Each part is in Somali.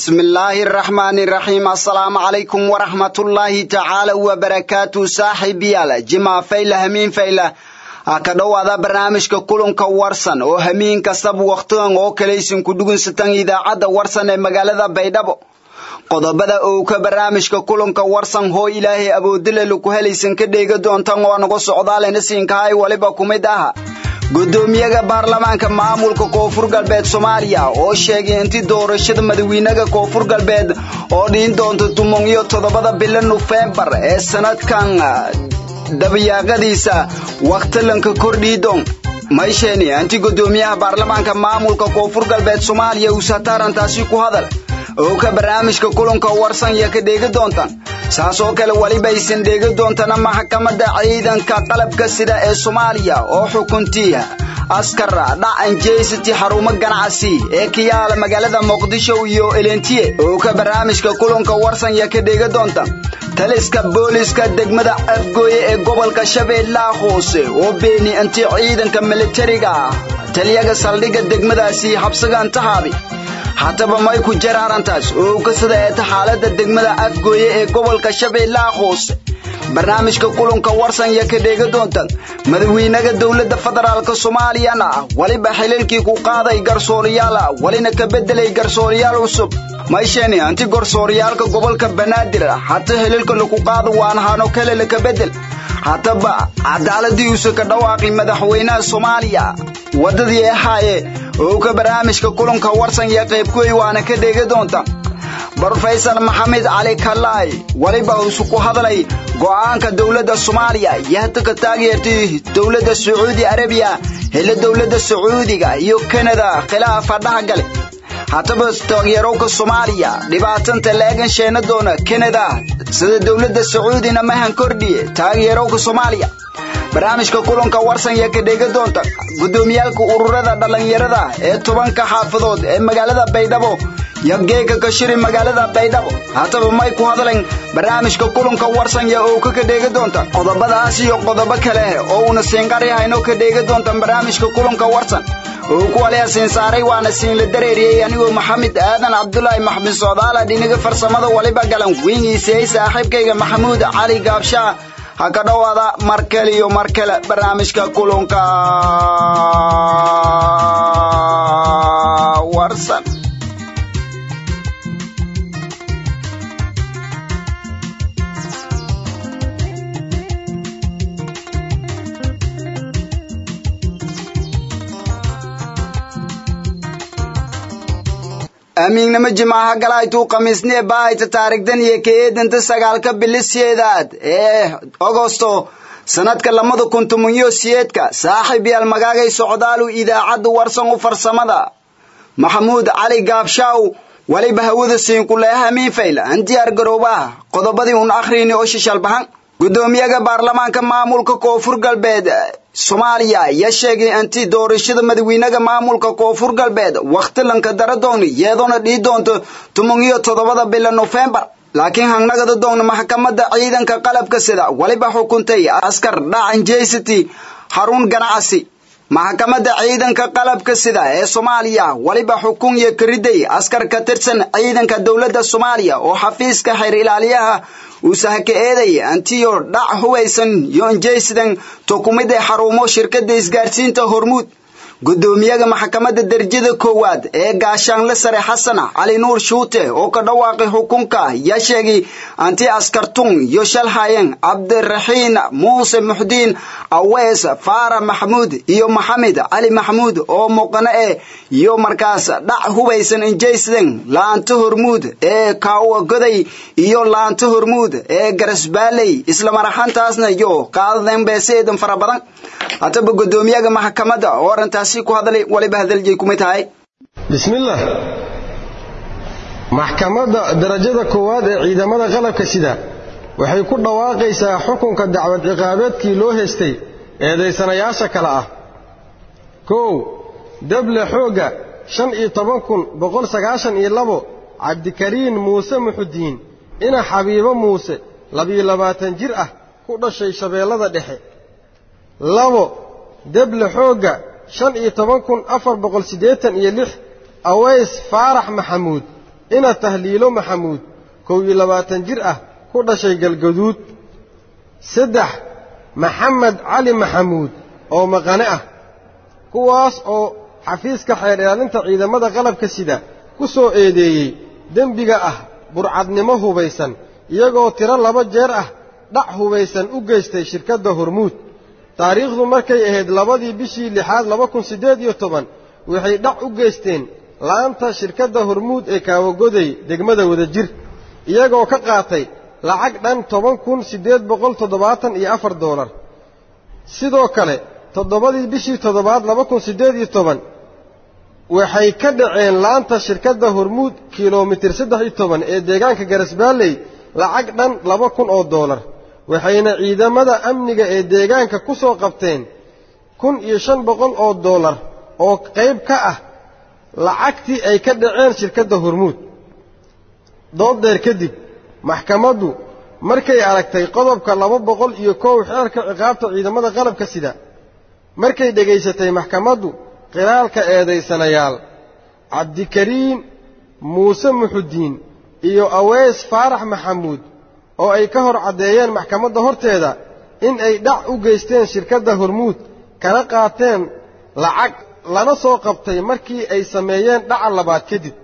bismillaahi araxmaani iraxiim assalaamu calaykum waraxmatullaahi tacaala wabarakaatu saaxiibayaal jimaa fayla hamiin fayla ha ka dhowaada barnaamijka kulanka warsan oo hamiin kastaba wakhtigan oo kalaysin ku dhugunsatan idaacadda warsan ee magaalada baydhabo qodobada oo ka barnaamijka kulanka warsan hoo ilaahay awoodile laku helaysan ka dheega doontan oo nagu socdaalena siinkahay waliba ku mid aha gudoomiyaha baarlamaanka maamulka koonfur galbeed soomaaliya oo sheegay intii doorashada madawiinaha koonfur galbeed oo dhiin doonta tumon iyo toddobada bilo nofembar ee sanadkan dabayaaqadiisa wakhtilanka kordhiidoon maysheeni intii gudoomiyaha baarlamaanka maamulka koonfur galbeed soomaaliya uu sataarantaasi ku hadal oo ka barnaamijka kulanka warsan iyo ka dheegi doontaan saas oo kale weliba aysan dheegi doontana maxkamadda ciidanka qalabka sida ee soomaaliya oo xukuntii askar dhacan jeysati xarumo ganacsi ee ka yaala magaalada muqdisho iyo elentiye oo ka barnaamijka kulanka warsan iyo ka dheegi doontaan taliska booliska degmada afgooye ee gobolka shabeellaha hoose oo beeni intii ciidanka militariga ah taliyaga saldhigga degmadaasi habsagaan tahaabi haddaba may ku jir arrintaas oo ka sida eeta xaaladda degmada afgooye ee gobolka shabeellaha hoose barnaamijka kulanka warsan iyo ka dheega doontan madawiinaha dowladda federaalka soomaaliyana weliba xiliilkii ku qaaday garsooriyaal welina ka beddelay garsooriyaal cusub maysheni anti garsooriyaalka gobolka banaadir hata xiliilka laku qaado waan hano kale laka beddel haddaba cadaaladii uuse ka dhawaaqi madaxweynaha soomaaliya waddadii ahaaye oo ka barnaamijka kulanka warsan iyo qaybkuwey waana ka dheegi doonta brofesor maxamed cali kalaay weliba usu ku hadlay go'aanka dowladda soomaaliya iyo hata ka taageertay dowladda sacuudi arabiya hela dowladda sacuudiga iyo kanada khilaafa dhahgale haddaba taageerowka soomaaliya dhibaatanta la egan sheena doona kanada sida dowladda sacuudina mahan kordhiye taageerowka soomaaliya barnaamijka kulanka warsan iyo ka dheega doonta gudoomiyaalka ururada dhallinyarada ee tobanka xaafadood ee magaalada baydhabo iyo geega kashiri magaalada baydhabo haddaba may ku hadleen barnaamijka kulanka warsan iyo oo ka dheega doonta qodobadaas iyo qodobo kale oo uuna siinqaryahayno ka dheega doonta barnaamijka kulanka warsan oo ku waliya siin saaray waana siinla dareeriyey anigoo maxamed aadan cabdulaahi maxmed soodaala dhiniga farsamada waliba galan weyniisayey saaxiibkayga maxamuud cali gaabshaa ha ka dhowaada mar kale iyo mar kale barnaamijka kulanka warsan amiignimo jimaaha galaytuu khamiisnee baahayta taarigdan iyo ka eedanta sagaalka bilisyeedaad ee agosto sanadka labada kun tobanyo siyeedka saaxiib yaal magaagay socdaalu idaacadda warsan u farsamada maxamuud cali gaabshaaw waliba hawada siinkuleeha miinfayl an diyaar garoobaha qodobadii un akhriini oo shishalbahan gudoomiyaha baarlamaanka maamulka koonfur galbeed soomaaliya ayaa sheegay intii doorashada madawiinaha maamulka koonfur galbeed wakhtilanka daradooni iyadoona dhii doonto toban iyo toddobada bila nofembar laakiin hangnagada doona maxkamadda ciidanka qalabka sida weliba xukuntay askar dhacan jeysati xarun ganacsi maxkamadda ciidanka qalabka sida ee soomaaliya weliba xukun iyo kariday askar ka tirsan ciidanka dowladda soomaaliya oo xafiiska xeer ilaaliyaha uusaha ka eeday antiyo dhac hubaysan iyo injaysidan tukumida xarumo shirkadda isgaarsiinta hormuud gudoomiyaha maxkamadda darajada koowaad ee gaashaanle sare xasan cali nuur shuute oo ka dhawaaqay xukunka yaa sheegay anti askartun iyo shalhayen cabdiraxiin muuse muxdiin awees faara maxamuud iyo maxamed cali maxamuud oo muuqano eh iyo markaas dhac hubaysan injaysidan laanta hormuud ee kaawa goday iyo laanta hormuud ee garasbaaley islamaraxantaasna iyo qaadaden beeseedan fara badan haddaba gudoomiyaha maxkamadda oo arrintaasi ku hadlay waliba hadaljeey kumay tahay bismillaah maxkamadda darajada koowaad ee ciidamada qalabka sida waxay ku dhawaaqaysaa xukunka dacwad ciqaabeedkii loo heystay eedaysanayaasha kale ah kow dable xoogga shan iyo toban kun boqol sagaashan iyo labo cabdikariin muuse muxudiin ina xabiibo muuse labiyo labaatan jir ah ku dhashay shabeellada dhexe labo deble xoogga shan iyo toban kun afar boqol siddeetan iyo lix aways faarax maxamuud ina tahliilo maxamuud kow iyo labaatan jir ah ku dhashay galgaduud saddex maxamed cali maxamuud oo maqane ah kuwaas oo xafiiska xeer ilaalinta ciidamada qalabka sida ku soo eedeeyey dembiga ah burcadnimo hubaysan iyagoo tiro laba jeer ah dhac hubaysan u geystay shirkadda hormuud taariikhdu markay ahayd labadii bishii lixaad laba kun siddeed iyo toban waxay dhac u geysteen la'aanta shirkadda hormuud ee kaawagoday degmada wadajir iyagoo ka qaatay lacag dhan toban kun siddeed boqol toddobaatan iyo afar doolar sidoo kale toddobadii bishii toddobaad laba kun siddeed iyo toban waxay ka dhaceen laanta shirkadda hormuud kilomitir saddex iyo toban ee deegaanka garasbaalley lacag dhan laba kun oo doolar waxayna ciidamada amniga ee deegaanka ku soo qabteen kun iyo shan boqol oo doolar oo qayb ka ah lacagtii ay ka dhaceen shirkadda hormuud dooddeer kadib maxkamaddu markay aragtay qodobka laba boqol iyo kow xeerka ciqaabta ciidamada qalabka sida markay dhegaysatay maxkamaddu qiraalka eedaysanayaal cabdikariin muuse muxudiin iyo aweys faarax maxamuud oo ay ka hor caddeeyeen maxkamadda horteeda in ay dhac u geysteen shirkadda hormuud kana qaateen lacag lana soo qabtay markii ay sameeyeen dhaca labaad kadib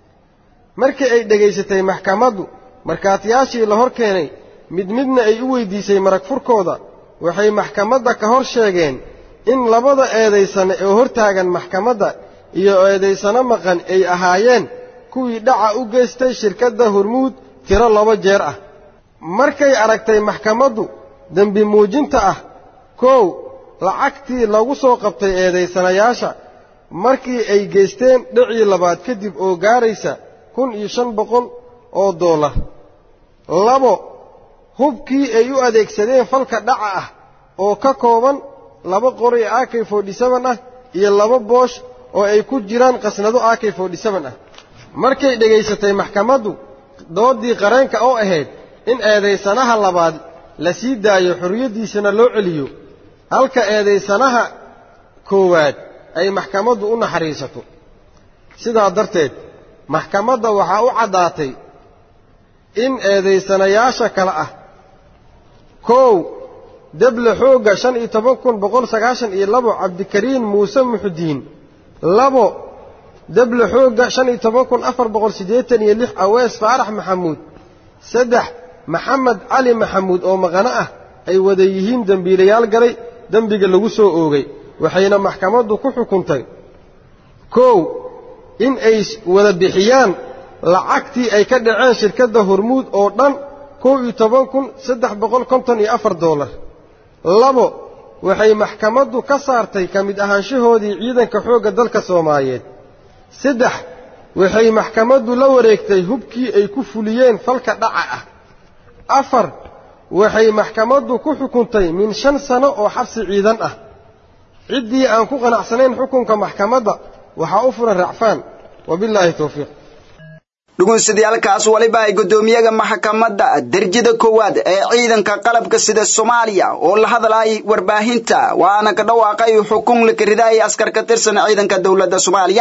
markii ay dhegaysatay maxkamaddu markhaatiyaashii la hor keenay mid midna ay u weydiisay marag furkooda waxay maxkamadda ka hor sheegeen in labada eedaysane oo hortaagan maxkamadda iyo eedaysano maqan ay ahaayeen kuwii dhaca u geystay shirkadda hormuud tiro laba jeer ah markay aragtay maxkamaddu dembi muujinta ah kow lacagtii lagu soo qabtay eedaysanayaasha markii ay geysteen dhicii labaad kadib oo gaaraysa kun iyo shan boqol oo doolar labo hubkii ay u adeegsadeen falka dhaca ah oo ka kooban laba qori ak forty seven ah iyo laba boosh oo ay ku jiraan qasnado ak forty seven ah markay dhegaysatay maxkamaddu doodii qareenka oo ahayd in eedaysanaha labaad la sii daayo xorriyaddiisana loo celiyo halka eedaysanaha koowaad ay maxkamaddu u naxariisato sidaa darteed maxkamadda waxaa u caddaatay in eedaysanayaasha kale ah kow deble xoogga shan iyo toban kun boqol sagaashan iyo labo cabdikariin muuse muxudiin labo deble xoogga shan iyo toban kun afar boqol siddeetan iyo lix awees faarax maxamuud saddex maxamed cali maxamuud oo maqano ah ay wada yihiin dembiilayaal galay dembiga lagu soo oogay waxayna maxkamaddu ku xukuntay kow in ay wada bixiyaan lacagtii ay ka dhaceen shirkadda hormuud oo dhan kow iyo toban kun saddex boqol konton iyo afar doolar labo waxay maxkamaddu ka saartay ka mid ahaanshahoodii ciidanka xoogga dalka soomaaliyeed saddex waxay maxkamaddu la wareegtay hubkii ay ku fuliyeen falka dhaca ah afar waxay maxkamaddu ku xukuntay min shan sano oo xabsi ciidan ah ciddii aan ku qanacsanayn xukunka maxkamadda waxaa u furan racfaan wabillaahi towfiiq dhugunsadayaalkaas waliba ay guddoomiyaga maxkamadda derjada koowaad ee ciidanka qalabka sida soomaaliya oo la hadlayay warbaahinta waana ka dhawaaqay xukun la karidaayay askar ka tirsan ciidanka dowladda soomaaliya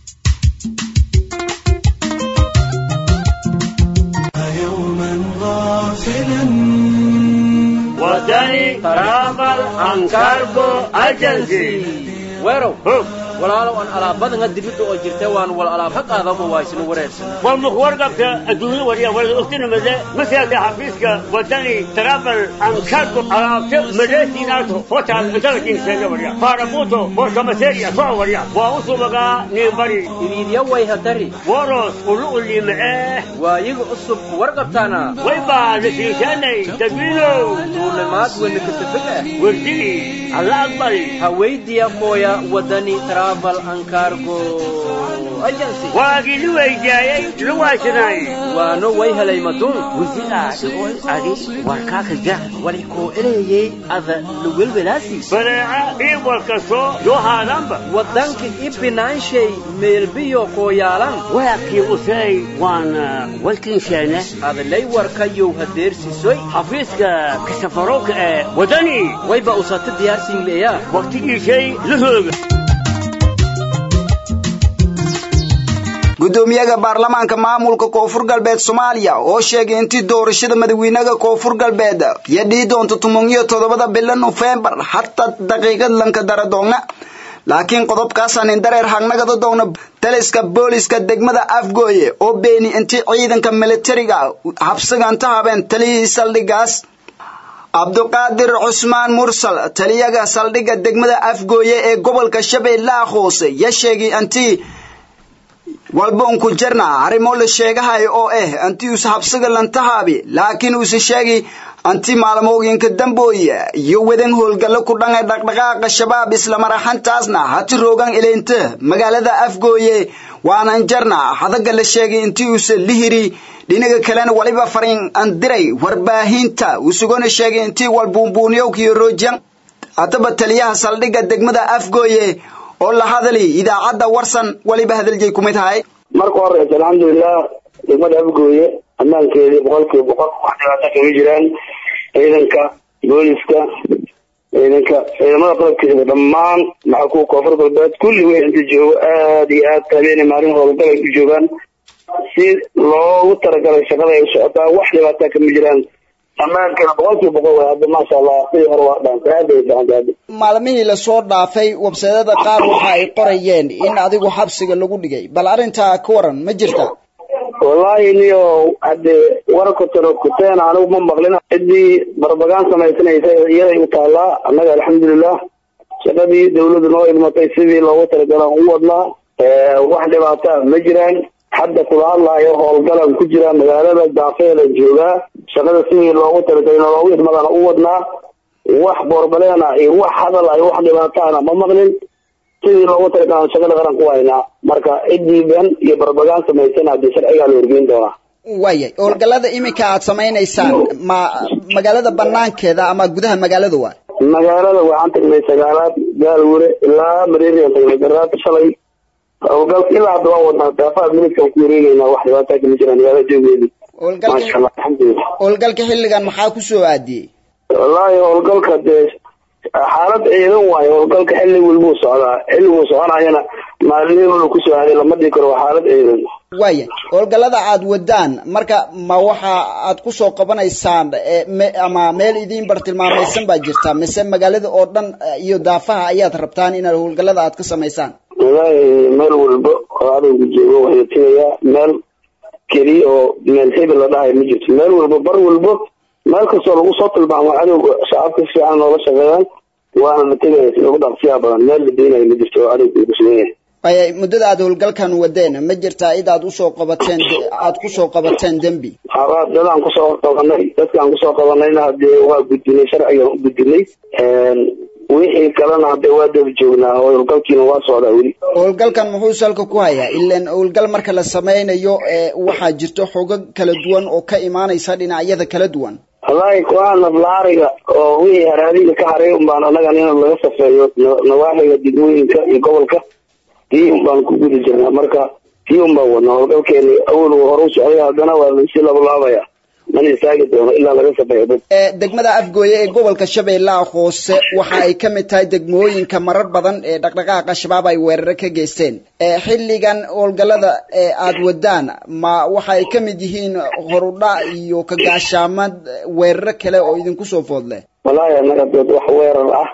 wadani travel and cargo agency weerow walaalow aan alaabadanga dibidda oo jirta waan wal alaab ha qaadaba waa isna wareersan war mukhwarqabka adduunya wariya wala ogtinimade masaaka xafiiska wadani travel and cargo alaabta madeesinaarto hotel intelligence wariya faarabuuto borkamaseria soo wariya waa u subagaa niimbari iriidya way hadari woros ulu uliimacee waayiga cusub warqabtaana waybaa lasiishaanay dadwiinow duulimaad wenakasafega werdigi alla aqbali hawaydiya mooya wadani travel and cargo agency waagii li weydiyaayey la waasinaay waano way helay maduun wasidaa dhigoy adi warkaaka jah wali koo ereeyey ada lawelwelaasi badeeca ii walkastoo yoo haadaanba wadanka ibinaanshay meelbiyo kooyaalan waakii usay waana walkinsheene adlay warkayow hadeersisoy xafiiska kasafarowka ee wadani wayba usata diyaarsinleeyaa waqtigiisay la hooga gudoomiyaha baarlamaanka maamulka koonfur galbeed soomaaliya oo sheegay intii doorashada madaxweynaha koonfur galbeed iyo dhii doonta toban iyo toddobada bilo nofembar hataa daqiiqad lanka dara doona laakiin qodobkaasaan indareer hagnagada doona taliska booliska degmada afgooye oo beeni intii ciidanka militariga habsiganta habeen taliyihii saldhigaas cabduqaadir cusmaan mursal taliyaga saldhigga degmada afgooye ee gobolka shabeellaha hoose ya sheegay intii walboonku jarna arrimo la sheegahay oo ah anti uus habsiga lantahaabi laakiin uuse sheegay anti maalmooyinka dambooye iyo wadan howlgallo ku dhanay dhaqdhaqaaqa shabaab islamaraxantaasna hati roogan ileynta magaalada afgooye waanan jarna hadaga la sheegay intii uuse lihiri dhinaga kalena waliba fariin andiray warbaahinta usugona sheegay intii walbuunbuunyowkiyo roojan haddaba taliyaha saldhigga degmada afgooye oo la hadali idaacadda warsan waliba hadalgay kumid tahay marka horeysa alxamdulilah degmada afgooye ammaankeedii boqolkiiba boqol wax dhibaato kama jiraan ciidanka booliska ciidanka ciidamada qalabkiisa dhammaan maxaa kuwa koonfur galbeed kulli wey inta joogo aada iyo aad habeenay maalin howlgal ay u joogaan si loogu talagalay shaqada ay u socotaa wax dhibaataa kama jiraan ammaankana boqolkiiba boqol way hadda maasha allah sidii hore waa dhaanta aad ay fiicanta hadda maalmihii lasoo dhaafay websaydada qaar waxa ay qorayeen in adigu xabsiga lagu dhigay bal arrintaa ka waran ma jirta wallaahi niyo hadde warka tano kuteen anigu ma maqlin ciddii barbagaan samaysanaysa iyaday u taallaa annaga alxamdulilah shaqadii dawladdu noo idmatay sidii loogu talagalaan u wadnaa wax dhibaata ma jiraan hadda kula hadlaayo howlgalan ku jira magaalada daafeelan joogaa shaqada sidii loogu talagalay loogu idmadana u wadnaa wax boorbalena iyo wax hadal ay wax dhibaataana ma maqlin sidii loogu talagalan shaqada qaran ku haynaa marka ciddii ban iyo barbagaan samaysana haddii sharcigaa la horgeyn doonaa waayay howlgallada iminka aad samaynaysaan ma magaalada banaankeeda ama gudaha magaalada waa magaalada waxaan tagnay sagaalaad gaalwure ilaa mareerian tagnay garaad shalay howlgalka ilaa hadda waa wadnaa daafaha minidkan ku wareegeynaa wax dhibaataa kama jiraan magaalada joogeedii maasha allah alxamdulilah howlgalka xilligan maxaa ku soo aadiyey wallaahi howlgalka dee xaalad ciidan waayo howlgalka xilli walbuu socdaa xilliguu soconayana maalin walba kusoo aaday lama dhigi karo waa xaalad ciidan waaya howlgallada aad wadaan marka ma waxa aad kusoo qabanaysaan ama meel idiin bartilmaamaysan baa jirta mise magaalada oo dhan iyo daafaha ayaad rabtaan inaad howlgallada aad ka samaysaan wallaahi meel walba oo adowga joogo waxay tegayaa meel keliya oo meel hebel la dhahayo ma jirto meel walba bar walba meel kastoo lagu soo tilmaamo cadowga shacabka si fiican noola shaqeeyaan waana la tegaya si ugu dhaqsiyaa badan meel la deenayo ma jirto oo cadowga uu kusugan yahay waaya muddada aad howlgalkan wadeen ma jirtaa id aad usoo qabateen aad kusoo qabateen dembi haba dadaan kusoo qabanay dadkaan kusoo qabanayna hadee waa gudbinay sharcigan u gudbinay wixii kalena hadee waa daba joognaa howlgalkiina waa socdaa weli howlgalkan muxuu salka ku hayaa ilan howlgal marka la sameynayo waxaa jirto xogo kala duwan oo ka imaanaysa dhinacyada kala duwan wallaahi kuwaa naflaariga oo wixii haraadiga ka haray unbaan annagan in laga safeeyo nawaaxiga degmooyinka iyo gobolka tii unbaan ku guda jirnaa marka tii unbaan wadnaa howlgalkeeni awal hore u socday haddana waa lasii labalaabaya mana istaagi doono ilaa laga safeeyo dad degmada afgooye ee gobolka shabeellaha hoose waxa ay ka mid tahay degmooyinka marar badan ee dhaqdhaqaaqa shabaab ay weeraro ka geysteen xilligan howlgallada aad wadaan ma waxa ay ka mid yihiin horudha iyo kagaashaamad weeraro kale oo idinku soo foodle wallaahi annaga dad wax weerar ah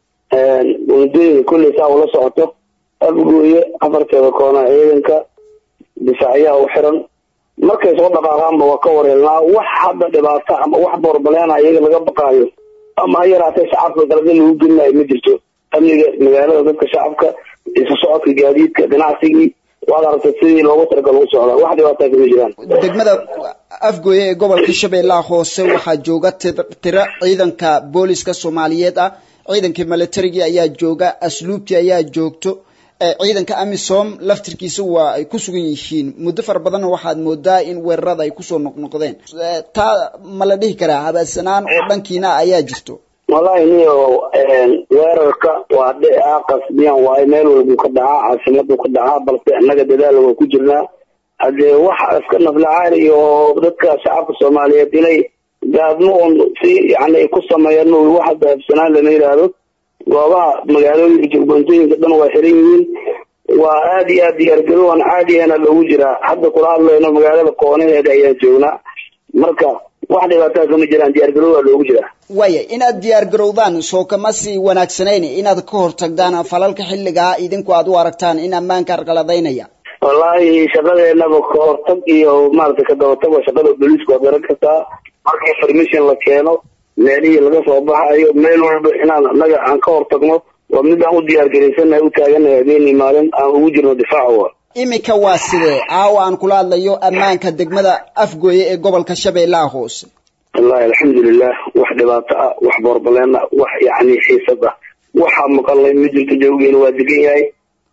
waddooyinka kulley saa ula socoto afgooye afarteeda koona ciidanka difaacyaha u xiran markay soo dhaqaaqaanba waa ka wareelnaa wax hadda dhibaato ama wax boorbaleenaa iyaga laga baqaayo ama ha yaraatee shacabka galada lagu gelinayo ma jirto amniga magaalada dadka shacabka isu socodka gaadiidka ganacsigii waad aragtay sidii loogu talagal u socdaa wax dhibaataa kama jiraan degmada afgooye ee gobolka shabeellaha hoose waxaa jooga tiro ciidanka booliska soomaaliyeed ah ciidankii militarigii ayaa jooga asluubtii ayaa joogto ciidanka amisom laftirkiisa waa ay ku sugan yihiin muddo fara badanna waxaad moodaa in weerarada ay kusoo noqnoqdeen taa ma la dhihi karaa habaasanaan oo dhankiina ayaa jirto wallaahi niyo weerarka waa dhicaa qasbiyan waayo meel walbuu ka dhacaa caasimadu ka dhacaa balse annaga dadaala waa ku jirnaa haddee wax iska naflacaali iyo dadka shacabka soomaaliyeed inay gaadmo un si yani ay ku sameeyaan wax hadda habsanaan lama yidhaahdo goobaha magaalooyinka jugboontooyinka dhan waa xiran yihiin waa aad iyo aad diyaargarow aan caadiyana loogu jiraa hadda kula hadlayno magaalada koonaheeda ayaan joognaa marka wax dhibaataha kama jiraan diyaargarow waa loogu jiraa waaya inaad diyaar garowdaan soo kama sii wanaagsanayn inaad ka hortagdaan falalka xilligaa idinku aad u aragtaan in ammaanka arqaladaynaya wallaahi shaqadeenaba ka hortag iyo maaragtay ka dabatag waa shaqada booliisku waad garan kartaa marka information la keeno meelihii laga soo baxayo meel walba inaan annaga aan ka hortagno waa mid aan u diyaargaraysanahay u taaganahay habeenii maalin aan ugu jirno difaaca imika waa sidee caawa aan kula hadlayo ammaanka degmada afgooye ee gobolka shabeellaha hoose wallahi alxamdulilah wax dhibaato ah wax boorbaleen ah wax yacni xiisad ah waxaa maqalnay ma jirto jawgeena waa degan yahay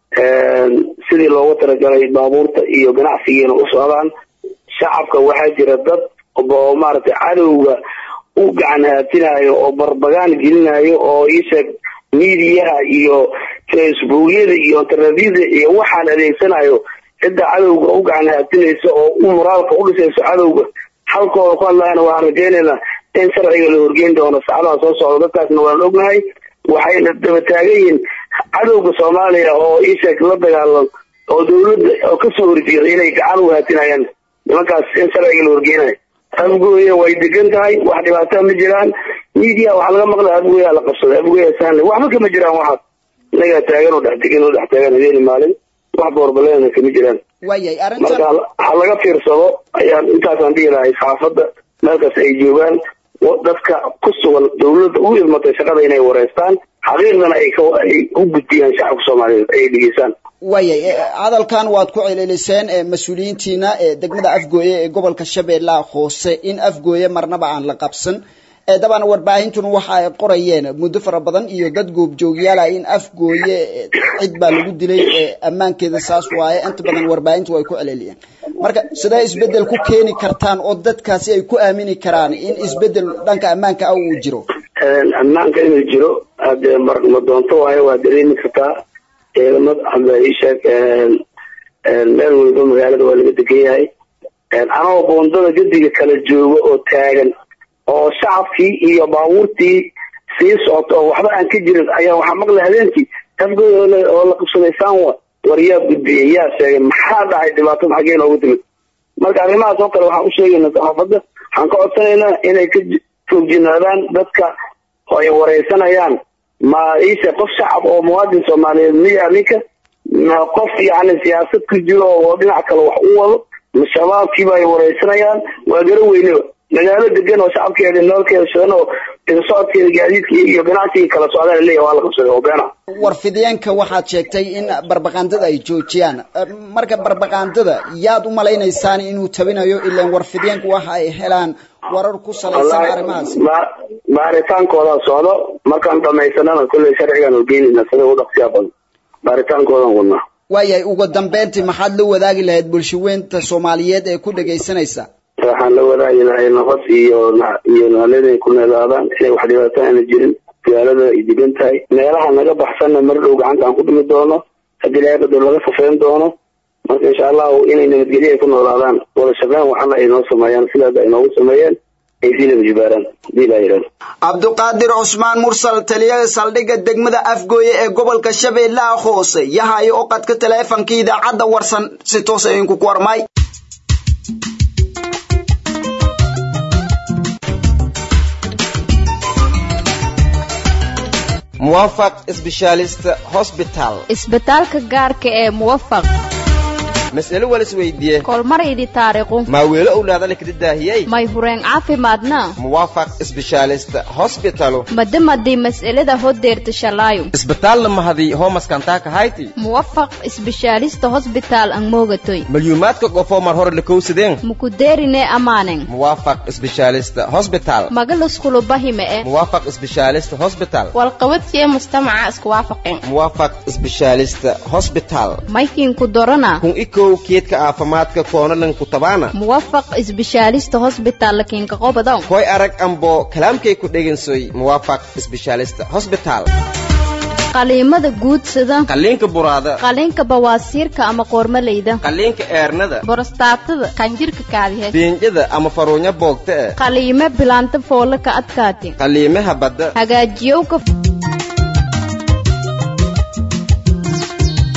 sidii loogu talagalay baabuurta iyo ganacsigiina u socdaan shacabka waxaa jira dad oo maaragtay cadowga u gacan haatinayo oo barbagaan gelinayo oo iisheeg miidiyaha iyo facebookyada iyo internetyada iyo waxaan adeegsanayo cidda cadowga u gacan haatinaysa oo u moraalka u dhisayso cadowga halkooda ku hadlayana waxaan rajaynaynaa in sharciga la horgeyn doono saacadaha soo socda dadkaasna waan ognahay waxayna daba taagan yihiin cadowga soomaaliya oo iisheeg la dagaalan oo dawladda oo kasoo horjeeda inay gacan u haatinayaan nimankaas in sharciga la horgeynayo afgooya way degan tahay wax dhibaataa ma jiraan media waxaa laga maqlay afgooya la qabsaday afgooya sahnle waxba kama jiraan waxaas inagaa taagan oo dhex degan oo dhex taagan habeeni maalin wax boorbalena kama jiraan waayay marka arrintan ha laga fiirsado ayaan intaasaan dhihi lahay saxaafadda meelkaas ay joogaan dadka ku sugan dawladda u idmatay shaqada inay wareystaan xaqiiqdana ay ka ay u gudbiyaan shacabka soomaaliyeed ay dhegeystaan waayay eh, hadalkan waad ku celiliseen eh, mas-uuliyiintiina ee degmada afgooye ee gobolka shabeellaha hoose in afgooye marnaba aan la qabsan Eh, dabcan warbaahintuna waxa ay qorayeen muddo fara badan iyo dad goobjoogyaala in afgooye eh, cid baa lagu dilay eh, ammaankeeda saas waaye inta badan warbaahintu way ku celeliyeen marka sidee isbedel ku keeni kartaan oo dadkaasi ay ku aamini karaan in isbedel dhanka ammaanka ah uu jiro ammaanka inuu jiro hadee mar ma doonto waayo waa dareemi kartaa ciidamad hadda isheeg meel walba magaalada waa laga degan yahay anagoo boondada gediga kala jooga oo taagan oo shacabkii iyo baabuurtii sii socota oo waxba aan ka jirin ayaa waxaa maqlay habeenkii afgooda oo la- oo la qabsaday sanwa war yaa gudbiyey yaa sheegay maxaa dhacay dhibaatada xaggee noogu timid marka arrimahaas oo kale waxaan u sheegaynaa saxaafadda waxaan ka codsanaynaa inay ka j- foogjinaadaan dadka oo ay wareysanayaan ma iise qof shacab oo muwaadin soomaaliyeed miya ninka ma qof yacni siyaasad ku jiro oo dhinac kale wax u wado ma shabaabkiiba ay wareysanayaan waa garo weyneba magaalo degan oo shacabkeeda noolkeeda shidan oo isu socodkeeda gaadiidka iyo ganacsiga kala socdaan leeyahay waa la qabsaday oo beena warfideenka waxaad sheegtay in barbaqaandada ay joojiyaan Eh, marka barbaqaandada yaad u malaynaysaan inuu tabinayo ilaan warfideenku waxa ay helaan warar ku salaysan arrimahaasi ma- baaritaankoodaa socdo markaan dhamaysanana kolley sharcigaan horgeynayna sida u dhaqsiyaa badan baaritaankoodan wadnaa waayahay ugu dambeyntii maxaad la wadaagi lahayd bulshaweynta soomaaliyeed ee ku dhegaysanaysa waxaan la wadaagi lahay nabad iyo na- iyo naalada ay ku neelaadaan inay wax dhibaato aana jirin magaalada ay degan tahay meelaha naga baxsanna mar dhow gacanta aan ku dhimi doono haddii ilaahay badoo laga safeyn doono marka insha allahu inay nabadgelyo ay ku noolaadaan wada shaqeyn waxana ay noo sameeyaan sidaas ay noogu sameeyeen ay sii laba jibaaraan hadii ilaa yidhahdo cabduqaadir cusmaan mursal taliyaha saldhigga degmada afgooye ee gobolka shabeellaha hoose yahayo oo qadka taleefanka idaacadda warsan si toos idinku ku warmay muwaafaq specialist hospital isbitaalka gaarka ee muwafaq mas'alo walis weydiiye kolmaraydi taariiqu maa weelo owlaadana kada daahiyey may hureen caafimaadna muwaafaq specialist hospitalu madamadii mas'alada hodeerta shalaayo isbitaalna mahadii hoomaskantaa kahayti muwafaq isbishaalista hosbitaal ang moogatoy malyuumaadka qofoo mar hore lakowsadeen mukudeerine amaanen muwaafaq specialist hospital magaluskulubahi e muwaafaq specialist hospital walqabadsiye mujtamaca isku waafaqeen muwaafaq specialist hospital maykiinku dorana kun ikow keedka caafimaadka koonalanku tabaana muwafaq isbishaalista hosbitaal lakiinka qobodow koy arag ambo kalaamkay ku dhegansoy muwaafaq specialist hospital qaliimada guudsada qalliinka buraada qaliinka bawaasiirka ama qoormaleyda qalliinka eernada borostaatada qanjirka kaadihe beenjada ama faruunya boogta eh qaliime bilaanta foola ka adkaati qalliimaha badda hagaajiyowka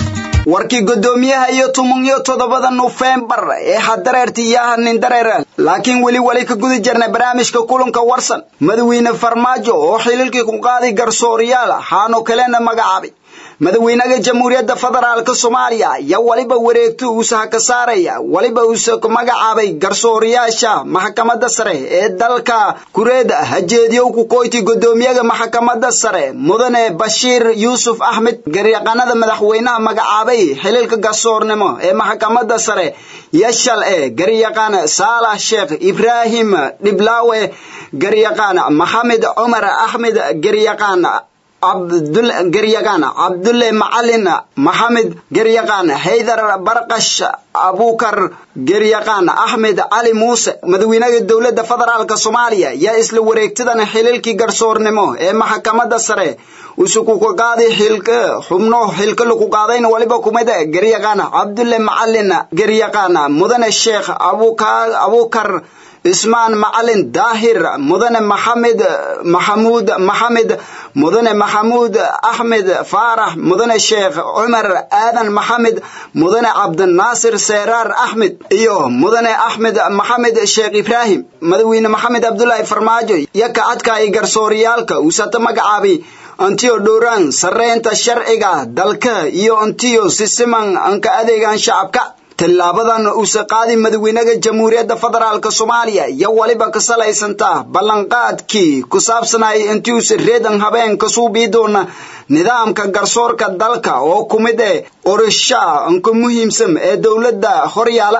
warkii guddoomiyaha iyo tumun iyo toddobada nofembar ee hadareertiyaha nindareer laakiin weli wali ka gudi jirnay barnaamijka kulanka warsan madawiine farmaajo oo xililkii ku qaaday garsooriyaal haano kalena magacaabay madaxweynaha jamhuuriyadda federaalka soomaaliya ayaa waliba wareegto uusaha ka saaraya waliba uusa ku magacaabay garsooriyaasha maxkamadda sare ee dalka kureeda hajeediyow ku koyti guddoomiyaha maxkamadda sare mudane bashiir yuusuf axmed garyaqaanada madaxweynaha magacaabay xililka garsoornimo ee maxkamadda sare yashal ee garyaqaan saalax sheekh ibraahim dhiblaawe garyaqaan maxamed cumar axmed garyaqaan cabdul garyaqaan cabdulle macalin maxamed garyaqaan haydar barqash abukar garyaqaan axmed cali muuse madaxweynaha dowladda federaalka soomaaliya yaa isla wareegtadan xililkii garsoornimo ee maxkamadda sare usuku ka qaaday xilka xubno xilka lagu qaadayna waliba kumid garyaqaan cabdulle macalin garyaqaan mudane sheekh abukar ismaan macalin daahir mudane maxamed maxamuud maxamed mudane maxamuud axmed faarax mudane sheekh cumar aadan maxamed mudane cabdinaasir seeraar axmed iyo mudane axmed maxamed sheekh ibraahim madaxweyne maxamed cabdulaahi farmaajo yaka adkaay garsooryaalka uusata magacaabay antiyo dhowraan sarreynta sharciga dalka iyo antiyo sisiman anka adeegan shacabka tillaabadan uuse qaadi madaxweynaha jamhuuriyadda federaalk soomaaliya iyo waliba ka salaysantaa ballanqaadkii ku saabsanayay intiuse reedan habeen kasuu bii doona nidaamka garsoorka dalka oo ku mid eh qorishaa anka muhiimsan ee dowladda horyaala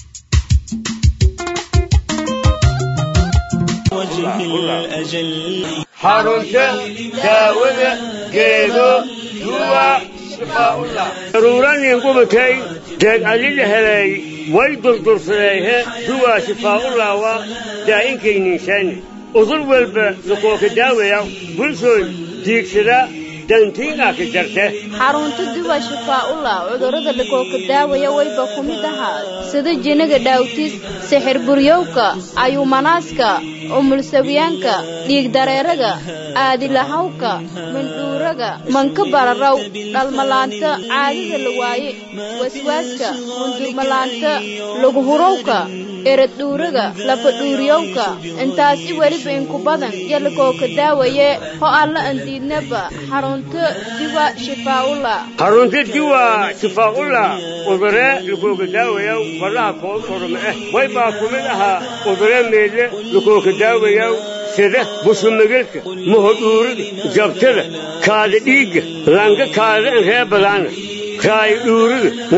xarunta daawada geedo duwa daruuranin gubatay deeg alila helay way durdursadeehe duwaa shifaa'ullaawa daa'inkaynniishaani udur walba lakooka daawaya bulshooy diigsada dantiinaa ka jarte xarunta duwa shifaa'ullah cudurrada lakooka daawaya wayba ku mid ahaa sida jiniga dhaawtis sixir buryowka ayuumanaaska umulsawiyaanka dhiigdareeraga aadilahawka mandhuuraga manka bararaw dhalmalaanta caadada la waaye waswaaska mundurmalaanta laguhurowka eradhuuraga lafadhuuriyowka intaasi weliba inku badan yo lakooka daawaye ho alla andiidnaba xarunta diwa shifaa'ullah xarunta diwa shifaa'ullah udure lakooka daawayaw faraha koo korma eh way baa ku mid ahaa udure meedle lakooka daawayaw sida busumagelka mahodhuurida jabtada kaada dhiigga langa kaada in ree badaana raayo dhuurida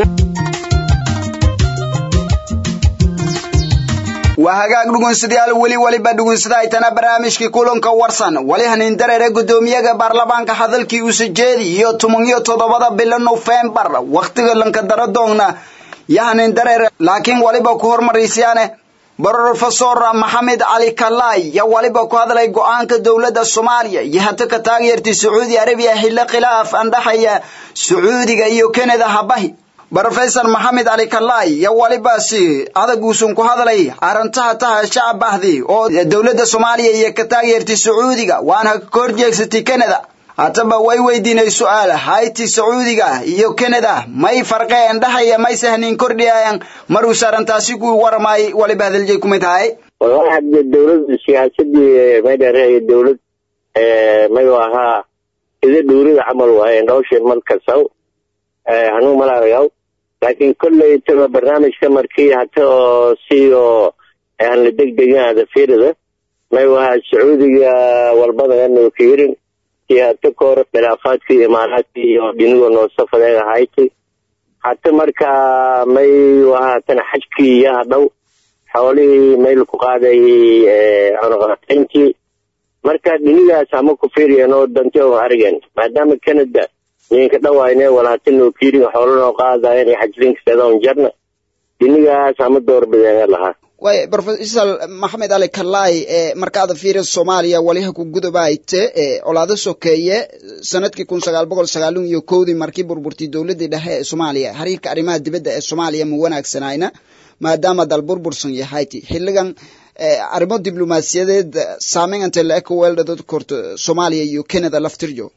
waa hagaag dhugunsidayaal weli waliba dhugunsada aytana barnaamijkii kulanka warsan wali hanin dareere guddoomiyaha baarlamaanka hadalkii uuse jeedi iyo toban iyo toddobada bilo nofembar wakhtiga lanka dara doogna yo hanin dareere laakiin waliba ku hormaraysiyaane brofesor maxamed cali kalaay yaa waliba ku hadlay go-aanka dowladda soomaaliya iyo hata ka taageertay sacuudi arabiya xillo khilaaf andhaxaya sacuudiga iyo kanada habahi brofesor maxamed cali kalaay yaa walibaasi adag uusan ku hadlay arrintaha taha shacab ahdi oo dowladda soomaaliya iyo ka taageertay sacuudiga waana ka horjeegsatay kanada hataba way weydiinay su-aal hayti sacuudiga iyo kanada may farqeen dhahaya may sahnin kordhiyayan maruuse arrintaasi ku waramay waliba hadalje kumid tahay wallahi hadde dowlad siyaasadii maydhareeya dowlad mayu ahaa sida dhuurida camal waaye nolosha markasaw hanuu malaagayaw laakiin kolley taba barnaamijka markii hata oo si oo aan la degdegin ada fiirida mayu ahaa sacuudiga walbada anu ka yirin iyo hata kahor khilaafaadkii imaaraadkii iyo dhinigo noosafadeega hayti hata markaa may ahaatana xajkii iyo hadhow xoolihii mayl ku qaadayay cunuqatayntii marka dhinigaas ama ku fiiriyeen oo danti oo arigeen maadaama canada ninka dhawayne walaatinoo kiirin xoolonoo qaadayen iyo xajlinkaseedoon jarna dhinigaas ama doorbideen lahaa way profesor maxamed cali kalaay markaada fiiri soomaaliya waliha ku gudabayte colaado sokeeye sanadkii kun sagaal boqol sagaalun iyo kowdii markii burburtay dowladii dhexe ee soomaaliya xiriirka arrimaha dibadda ee soomaaliya ma wanaagsanayna maadaama dal burbursan yahayti xiligan arrimo diblomaasiyadeed saameyn intay la eka weeldhadad korto soomaaliya iyo canada laftirjo waa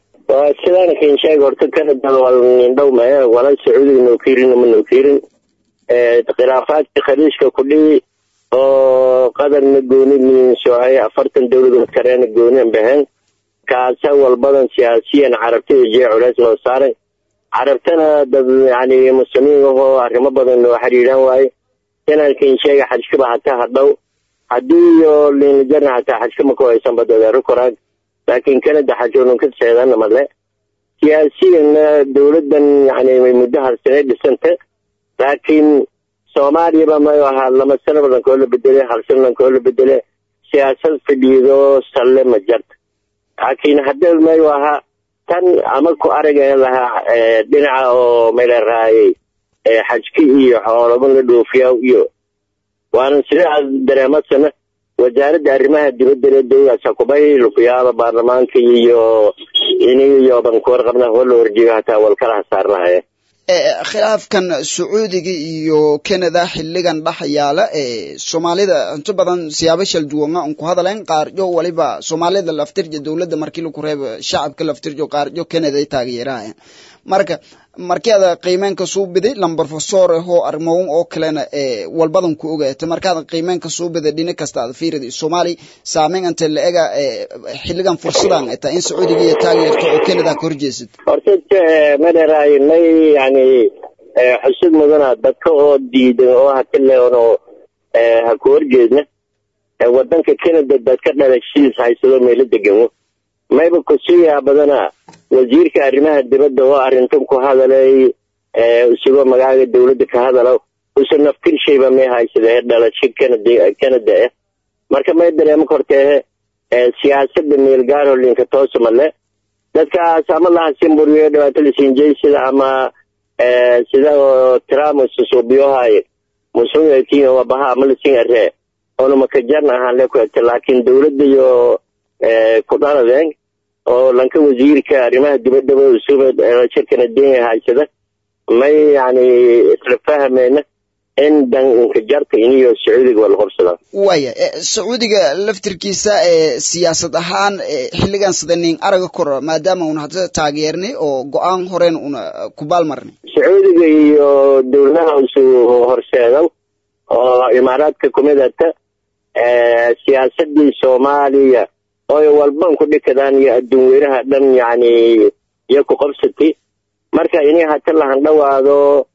sidaan kin sheeg horta kanada wal nindhow mae wala sacuudiga noo kiirin ma noo kiirin khilaafaadka khaliijka ku dhihi oo qadarna gooni minsoohay afartan dowladood kareena gooni an bahan kaasa walbadan siyaasiyan carabtada jee culeys noo saaray carabtana dad yani muslimiin ahoo arrimo badan noo xiriiraan waaye inaan kin sheega xajkaba hataa hadhow haddii iyo liinjarna hataa xajkama ku haysan badadeero koraag laakiin kanada xajoonun ka seedana male siyaasiyanna dowladan yani muddo halsanay dhisanta laakiin soomaaliyaba mayu ahaa lama sano badan koo la bedele hal sano badan koo la bedele siyaasad fadhiido salle ma jarta laakiin hadda mayu ahaa tan ama ku aragan lahaa dhinaca oo maylaraayay xajki iyo xoolaba la dhoofiya iyo waana sidaas dareemasana wasaaradda arrimaha dibadda dowlaas hakubay lukuyaaba baarlamaanka iyo iniyo bankuwar qabna wala horjeego hataa walkala hasaarnahaye khilaafkan sacuudiga iyo canada xiligan dhex yaala soomaalida inta badan siyaabo shal duwana un ku hadalayn qaarjo waliba soomaalida laftirja dowladda markii laku reebo shacabka laftirjo qaarjo canada ay taageerahayan marka markaada qiimeenka suu biday lambar professor ahoo arrimoon oo kalena walbadan ku ogaata markaada qiimeenka suu biday dhina kasta aad fiirida soomaali saameyn anta la ega xiligan fursadan ay tahay in sacuudiga iyo taageerto oo canada ka horjeesid horta madaraay may yani xusud mudana dadka oo diidan oo hatileono ha ku horjeedna wadanka canada dadka dhalashidiis haysado meelo degamo mayba kusiyaa badana wasiirka arrimaha dibadda oo arrintan ku hadalay isagoo magaaga dowladda ka hadalo usa naftir shayba may haysadee dhalasho canada canada ah marka may dareemo korteehe siyaasada meelgaaro linka toosa male dadkaas ama lahasimburiyo dhibaato lasinjay sida ama sida trump susuubiyohay musungatiin wabaha ama lasin aree oona makajarn ahaan le ku egta laakiin dowladda iyo ku dhaladeen oo lanka wasiirka arrimaha dibaddaba usuba dhalasho kanadenya haysada may yani isla fahmeyna in danka jarta iniyo sacuudiga waa la qabsadaa waya sacuudiga laftirkiisa siyaasad ahaan xiligan sidanin araga kor maadaama una hadda taageernay oo go-aan horen una kubaal marnay sacuudiga iyo dowladaha isu horseedo oo imaaraadka kumidata siyaasadii soomaaliya oy walban ku dhikadaan iyo adduun weynaha dhan yani iyo ku qabsati marka inay hata lahan dhawaado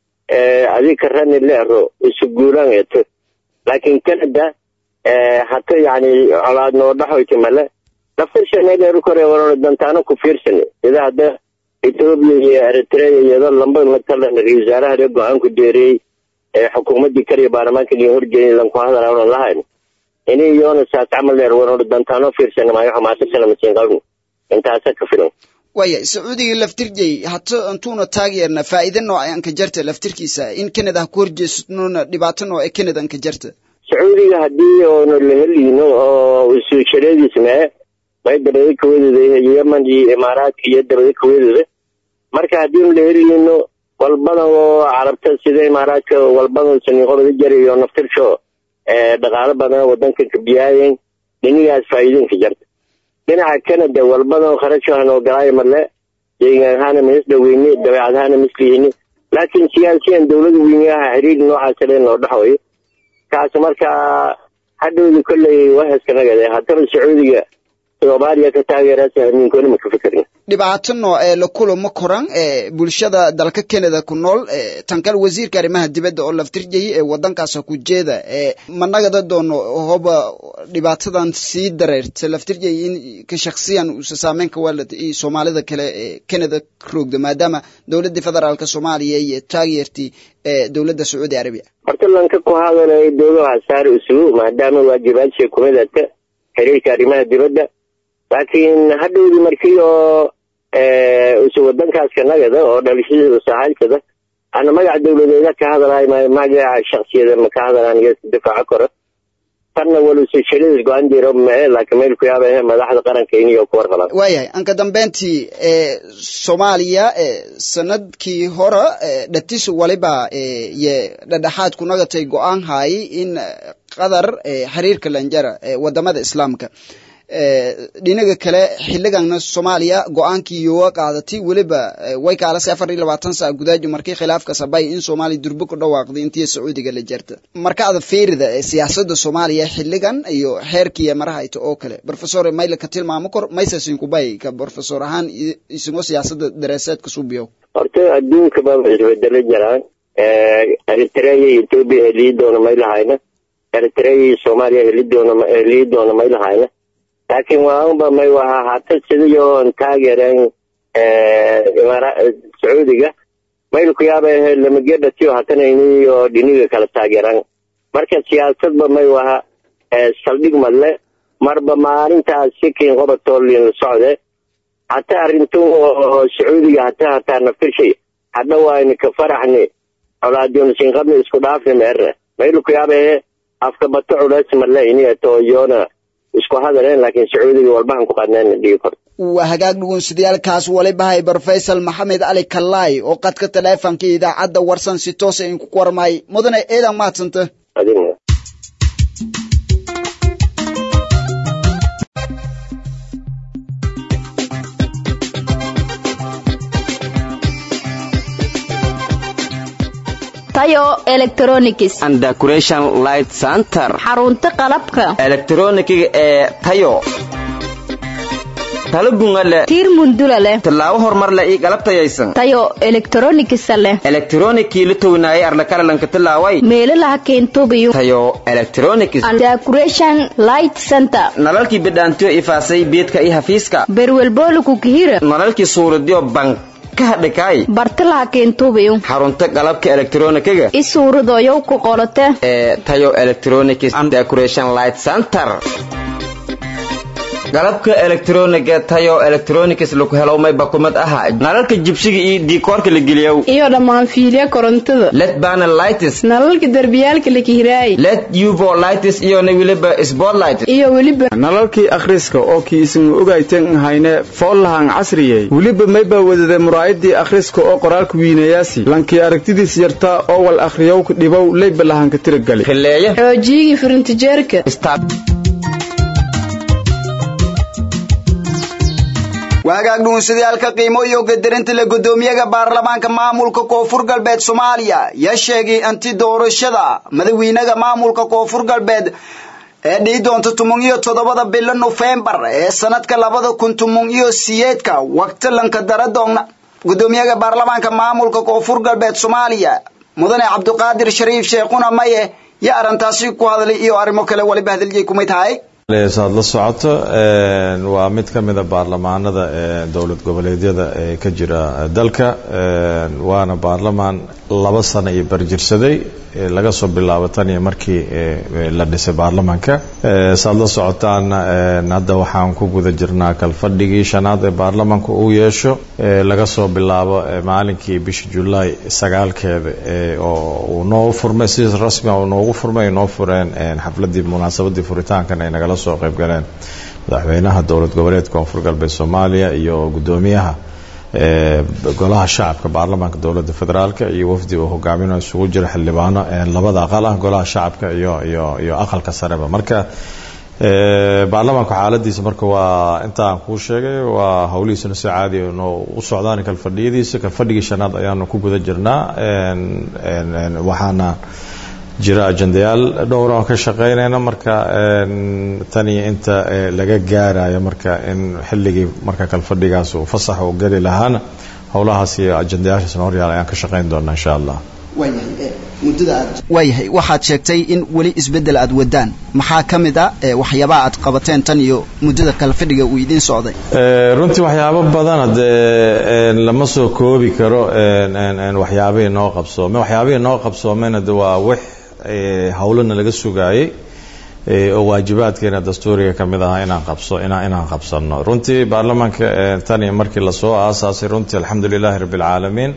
adika rani leero isu guulaan eto laakiin canada hata yani colaad noo dhaxoyti male laftirshaneeleeru kore warona dantaano ku fiirsan sida hadda etoobiya iyo eritrea iyado lamba matalan ra-isul wasaaraha ree go-aan ku deeriyey xukuumaddii kaliya baarlamaanka liin horjeeyay lanku hadala onan lahayn ini iyona saas camal leer warona dantaano fiirsan maayo xamaasasana masiin qabno intaasa ka filan waya sacuudiga laftirjay hata intuuna taageerna faa'iide noocan ka jarta laftirkiisa in canada ha ku horjeesnona dhibaato nooce canada ka jarta sacuudiga haddii oona la heliyno oo isu shareediis mee may dabada kawadooda yeman iyo imaaraadka iyo dabada kawadooda marka haddiinu la heliyno walbadan oo carabta sida imaaraadka walbadan saniiqobada jari iyo naftirsho dhaqaalo badan wadanka kabiyaayen dhinigaas faa'iidinka jarta dhinaca canada walbadan kharashahan oo galaayo male deegaan ahaana mis dhaweyni dabeecad ahaana mislihini laakiin siyaasiyan dowlada weynaha xiriir noocaas le noo dhaxwayo kaas markaa hadhowdi kolley wahaskanaga haddaba sacuudiga soomaaliya ka taageeraasa amiinkoona ma ka fekerin dhibaato nooce la kulamo koran bulshada dalka canada ku nool tankal wasiirka arrimaha dibadda oo laftirjayay ee wadankaas ku jeeda managada doono hoba dhibaatadan sii dareerta laftirjay in ka shaksiyan uusa saameyn ka waalad iyo soomaalida kale ee canada roogda maadaama dowladda federaalka soomaaliya iyo taageertii dowladda sacuudi arabiya horta lanka ku hadalay dowladaha saari isugu maadaama waajibaadshii kumidata xiriirka arrimaha dibadda laakiin hadhowdi markii oo isu wadankaas kanagada oo dhalashadiisa saxaalkada ana magaca dowladeeda ka hadalaay maayo magaca shaksiyada ma ka hadalaan iyo difaaco koro tanna walusu shariis go-aan jiro mae laakiin meel ku yaaba madaxda qaranka iniyo ku warqabaan waayahay anka dambeyntii soomaaliya sanadkii hore dhatis waliba iyo dhadhexaad ku nagatay go-aan haayay in qadar xiriirka lanjara wadamada islaamka dhinaga kale xiliganna soomaaliya go-aankii yoga qaadatay weliba way kaalase afar iyo labaatan saa gudaajo markii khilaafka sabay in soomaaliya durbo ku dhawaaqday intii sacuudiga la jarta marka ada fiirida siyaasada soomaaliya xiligan iyo xeerkiiya marahayta oo kale professor mayla ka tilmaamo kor maysasin kubay ka professor ahaan isagoo siyaasada dareeseedka suubiyo horta adduunka baa isbedelo jiraan eritrea iyo ethiopia helii doona may lahayna eritrea iyo soomaaliya heli doona helii doona may lahayna laakiin waanba may waha hata sidayoon taageereen sacuudiga mayl ku yaaba lamagedhatiyo hatanayniyo dhiniga kala taageeraan marka siyaasadba may waha saldhig madle marba maalintaas sikin qobatolin la socde hataa arrintu sacuudiga hataa hataa nafirshay hadha wayni ka faraxni colaadionsinqabni isku dhaafni meere mayl ku yaaba afka bato culays madle iniyato yoona isku hadaleen laakiin sacuudiga walbahan ku qadneen dhigi korto waa hagaag dhugunsidayaalkaas walibahay brofesor maxamed cali kalaay oo qadka taleefonka idaacadda warsan si toosa inku warmay mudane eedan maadsanta tayo electronics and decoration light center xarunta qalabka elektronikiga ee tayo talo gunga leh tiir mundula leh tallaabo horumar leh io galab tayaysan tayo electronics leh elektronikii la townaayay arlakalalanka tallaaway meelalaha keentubiyo tayo electronics and decoration light center nalalkii bidhaantiyo ifaasay beedka iyo hafiiska berwelbooliku kihira nalalkii suuradiyo bank kahadhikaay bartalaha keentubiyo xarunta qalabka elektronikiga i suuradoyow ku qolote ee tayo electronics and decoration light center galabka elektroniga tayo electronics laku helo mayba kumid aha nalalka jibsiga iyo diikoorka la geliyow iyo dhammaan fiilya korontada led panel lights nalalka derbiyaalka la kihiraay led uvo lights iyo na weliba spotlight iyo weliba nalalkii akhriska oo kii isin ogaytan hayne foollahan casriyey weliba mayba wadada muraayadii akhriska oo qoraalka wiinayaasi lankii aragtidiis yartaa oo wal akhriyowka dhibow leyba lahanka tiragali khileeya xoojiyigii firintijeerka waagaag dhuunsadayaalka qiimo iyo gadarinta la guddoomiyaga baarlamaanka maamulka koonfur galbeed soomaaliya yaa sheegay anti doorashada madaxweynaha maamulka koonfur galbeed ee dhihi doonta tumun iyo toddobada bilo nofembar ee sanadka labada kun tumun iyo siyeedka waqtilanka daradoogna guddoomiyaha baarlamaanka maamulka koonfur galbeed soomaaliya mudane cabdiqaadir shariif sheekhuna maye yaa arrintaasi ku hadlay iyo arrimo kale waliba hadaliyay kumay tahay saad la socoto waa mid ka mida baarlamaanada dowlad goboleedyada ee ka jira dalka waana baarlamaan laba sano iyo barjirsaday laga soo bilaabo tan iyo markii la dhisay baarlamaanka saad la socotaan hadda waxaan ku guda jirnaa kalfadhigii shanaad ee baarlamaanka uu yeesho laga soo bilaabo maalinkii bisha julaay sagaalkeeda oo uu noo furmay si rasmia uu noogu furmay noo fureen xafladii munaasabadii furitaankan ay nagala soo qayb galeen madaxweynaha dowlad goboleedka koonfur galbeed soomaaliya iyo guddoomiyaha golaha shacabka baarlamaanka dowladda federaalk iyo wafdi uu hogaaminayo isugu jira xildhibaano labada aqal ah golaha shacabka iyo iyo iyo aqalka sareba marka baarlamaanka xaaladiisa marka waa intaan kuu sheegay waa howlihiisuna si caadi noo u socdaan kalfadhiyadiisa kalfadhigii shanaad ayaanu ku guda jirnaa waxaana jira ajendayaal dhowra oo ka shaqeynayna marka tan iyo inta laga gaarayo marka in xilligii marka kalfadhigaas uu fasax uu geli lahaana howlahaas iyo ajendayaashaasna horyaal ayaan ka shaqeyn doonaa insha allah waayahay waxaad sheegtay in weli isbeddel aad wadaan maxaa ka mid a waxyaabaha aad qabateen tan iyo muddada kalfadhiga uu idiin socday runtii waxyaabo badan hadee lama soo koobi karo waxyaabihii noo qabsoomay waxyaabihii noo qabsoomeyna de waa wix howlana laga sugaayey oo waajibaadkeena dastuuriga ka mid ahaa inaan qabso inaan qabsano runtii baarlamaanka tan iyo markii lasoo aasaasay runtii alxamdu lilahi rabbi alcaalamiin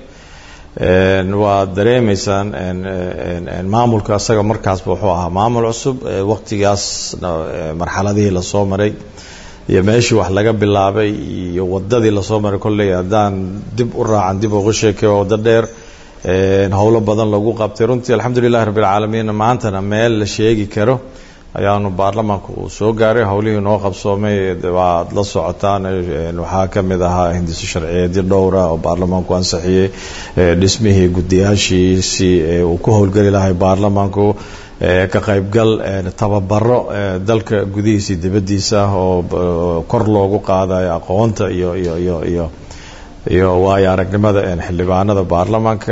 waad dareemaysaan maamulka asaga markaasba wuxuu ahaa maamul cusub waqtigaas marxaladihii lasoo maray iyo meeshii wax laga bilaabay iyo wadadii lasoo maray kolley haddaan dib u raacan dib uga sheekay waa waddo dheer howlo badan lagu qabtay runtii alxamdu lilahi rabbi alcaalamiin maantana meel la sheegi karo ayaanu baarlamaanka uu soo gaaray howlihii noo qabsoomay waad la socotaan waxaa ka mid ahaa hindiso sharciyeedyo dhowra oo baarlamaanku ansixiyey dhismihii guddiyaashiisii uu ku howlgeli lahay baarlamaanku ka qaybgal tababaro dalka gudihiisa dibaddiisa oo kor loogu qaadayo aqoonta iyo iyo iyo iyo iyo waayo aragnimada xildhibaanada baarlamaanka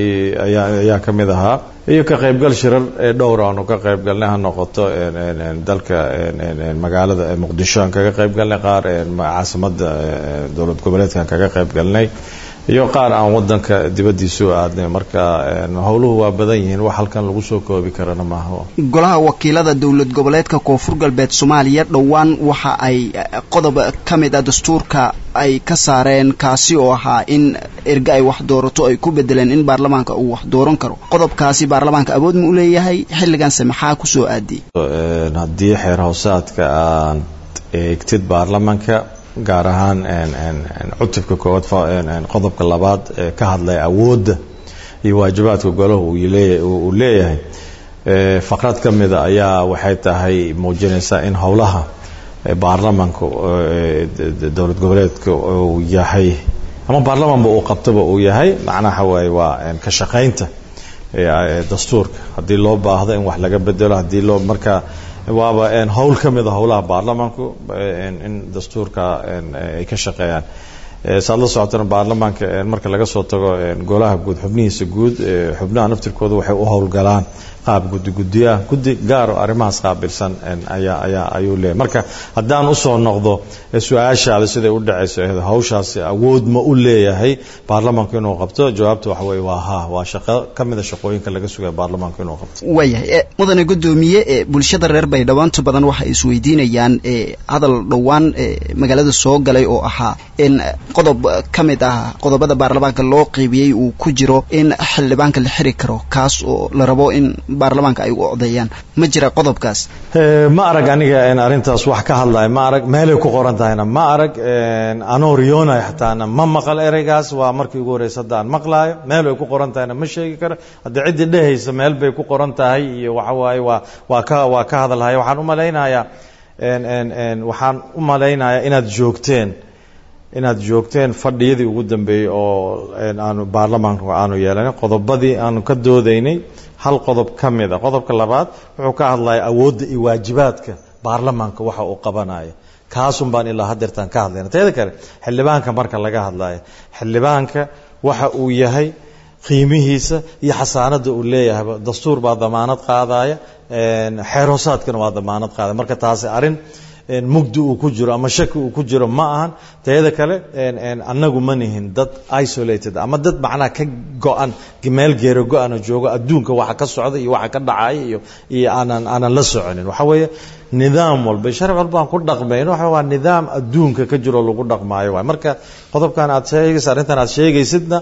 ayaa ka mid ahaa iyo ka qaybgal shirar dhowra aanu ka qaybgalnay ha noqoto dalka magaalada muqdisho aan kaga qaybgalnay qaar caasimada dowlad goboleedkaan kaga qaybgalnay iyo qaar aan wadanka dibadiisu aadnay marka howluhu waa badan yihiin wax halkan lagu soo koobi karana maaha golaha wakiilada dowlad goboleedka koonfur galbeed soomaaliya dhowaan waxa ay qodob ka mid ah dastuurka ay ka saareen kaasi oo ahaa in erge ay wax doorato ay ku bedeleen in baarlamaanka uu wax dooran karo qodobkaasi baarlamaanka awood ma u leeyahay xilliganse maxaa kusoo aadiyey haddii xeer howsaadka aad eegtid baarlamaanka gaar ahaan cutubka koowaad qodobka labaad ee ka hadlaya awoodda iyo waajibaadka golahu uu leeyahay faqrad ka mida ayaa waxay tahay muujinaysaa in howlaha baarlamanka dowlad goboleedka uu yahay ama baarlamanba uu qabtaba uu yahay macnaha waaye waa ka shaqaynta dastuurka haddii loo baahdo in wax laga bedelo haddii loo marka waaba howl ka mid a howlaha baarlamanku in dastuurka ay ka shaqeeyaan saad la socotana baarlamaanka marka laga soo tago golaha guud xubnihiisa guud xubnaha naftirkooda waxay u howlgalaan qaab guddi guddiyaah guddi gaaro arrimahaas qaabilsan ayaa ayaa ayuu leeyahy marka haddaan usoo noqdo su-aashaada siday u dhacayso hawshaasi awood ma u leeyahay baarlamaanku inuu qabto jawaabta waxa weye waa ha waa shaqo ka mida shaqooyinka laga sugaya baarlamaanku inuu qabto waayahay mudane guddoomiye bulshada reer baydhabo inta badan waxay isweydiinayaan hadal dhowaan magaalada soo galay oo ahaa in qodob ka mid ah qodobada baarlamaanka loo qeybiyey uu ku jiro in xildhibaanka la xiri karo kaas oo la rabo in baarlamaanka ay u odeeyaan ma jira qodobkaas ma arag aniga arrintaas wax ka hadlaya ma arag meelay ku qoran tahayna ma arag anoo riyoonaya xataana ma maqal ereygaas waa markii ugu horeysa hadda aan maqlaayo meel ay ku qoran tahayna ma sheegi karo haddii ciddii dhehaysa meel bay ku qoran tahay iyo waxa waaye waa waa ka waa ka hadalhaya waxaan u malaynayaa waxaan u malaynayaa inaad joogteen inaad joogteen fadhiyadii ugu dambeeyey oo aanu baarlamaanka aanu yeelanay qodobadii aanu ka doodaynay hal qodob ka mid a qodobka labaad wuxuu ka hadlaya awoodda iyo waajibaadka baarlamaanka waxa uu qabanaya kaasun baan ilaa hadeertaan ka hadlayna teeda kale xildhibaanka marka laga hadlayo xildhibaanka waxa uu yahay qiimihiisa iyo xasaanada uu leeyahay dastuur baa damaanad qaadaya xeer hoosaadkana waa damaanad qaadaya marka taasi arrin mugdi uu ku jiro ama shaki uu ku jiro ma ahan teeda kale annagu ma nihin dad isolated ama dad macnaha ka go-an meel geero go-ana joogo adduunka waxa ka socda iyo waxa ka dhacaya iyo iyo aanan aanan la soconin waxa weeye nidaam walba sharci walba aan ku dhaqmayno waxa waa nidaam adduunka ka jiro lagu dhaqmaayo waay marka qodobkan aad sheegaysa arrintan aad sheegaysidna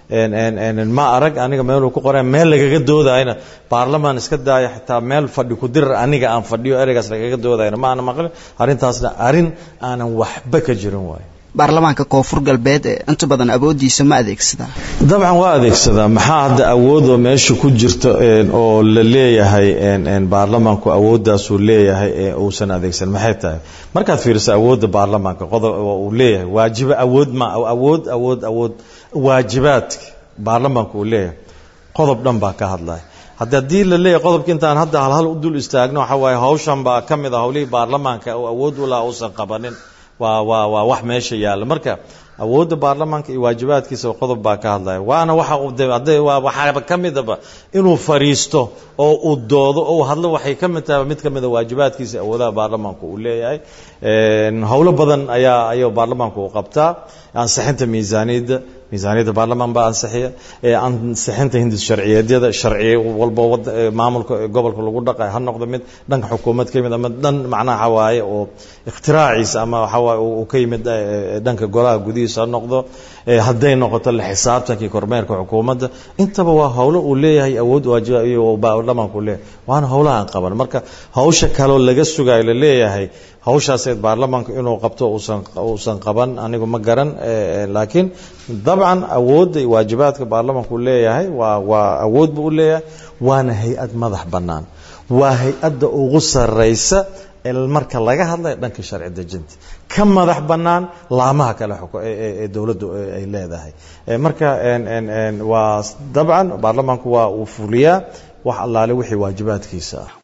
ma arag aniga meeluu ku qoray meel lagaga doodayna baarlamaan iska daaya xitaa meel fadhi ku dirar aniga aan fadhiyo ereygaas lagaga doodayna ma ana maqlin arrintaasna arrin aanan waxba ka jirin waayo baarlamaanka koonfur galbeed ee inta badan awooddiisa ma adeegsadaa dabcan waa adeegsadaa maxaa hadda awoodoo meesha ku jirta oo la leeyahay baarlamaanku awooddaasuu leeyahay ee uusan adeegsan maxay tahay markaad fiiriso awoodda baarlamaanka qodob uu leeyahay waajiba awood ma awood awood awood waajibaadka baarlamaanku uu leeyahay qodob dhan baa ka hadlaya haddi haddii la leeyahay qodobka intaan hadda halhal u dul istaagno waxa waaye hawshan baa ka mid a howlihii baarlamaanka oo awood u laha uusan qabanin waa waa waa wax meesha yaalla marka awoodda baarlamaanka iyo waajibaadkiisa qodob baa ka hadlaya waana waxa waxaaba ka midaba inuu fariisto oo uu doodo oo uu hadlo waxay ka mid tahay mid ka mid a waajibaadkiisa awoodaha baarlamaanku uu leeyahay howlo badan ayaa ayuu baarlamaanku uu qabtaa ansixinta miisaaniyadda miisaaniyadda baarlamaan baa ansixiya ansixinta hindis sharciyeedyada sharciye walba maamulka gobolka lagu dhaqay ha noqdo mid dhanka xukuumad ka yimid ama dhan macnaha waaye oo ikhtiraacciisa ama waxawaaye uu ka yimid dhanka golaha gudihiisa ha noqdo hadday noqoto la xisaabtankii kormeerka xukuumadda intaba waa howlo uu leeyahay awood waajiba baarlamaanku leeyahay waana howlaha aan qaban marka hawsha kaloo laga sugayo la leeyahay hawshaaseed baarlamaanku inuu qabto uusan uusan qaban anigu ma garan laakiin dabcan awoodda iyo waajibaadka baarlamaanku leeyahay waa waa awood buu u leeyahay waana hay-ad madax bannaan waa hay-adda ugu sarraysa marka laga hadlayo dhanka sharci dejinta ka madax bannaan laamaha kale ee dowladdu ay leedahay marka waa dabcan baarlamaanku waa uu fuliyaa wax allaale wixii waajibaadkiisa ah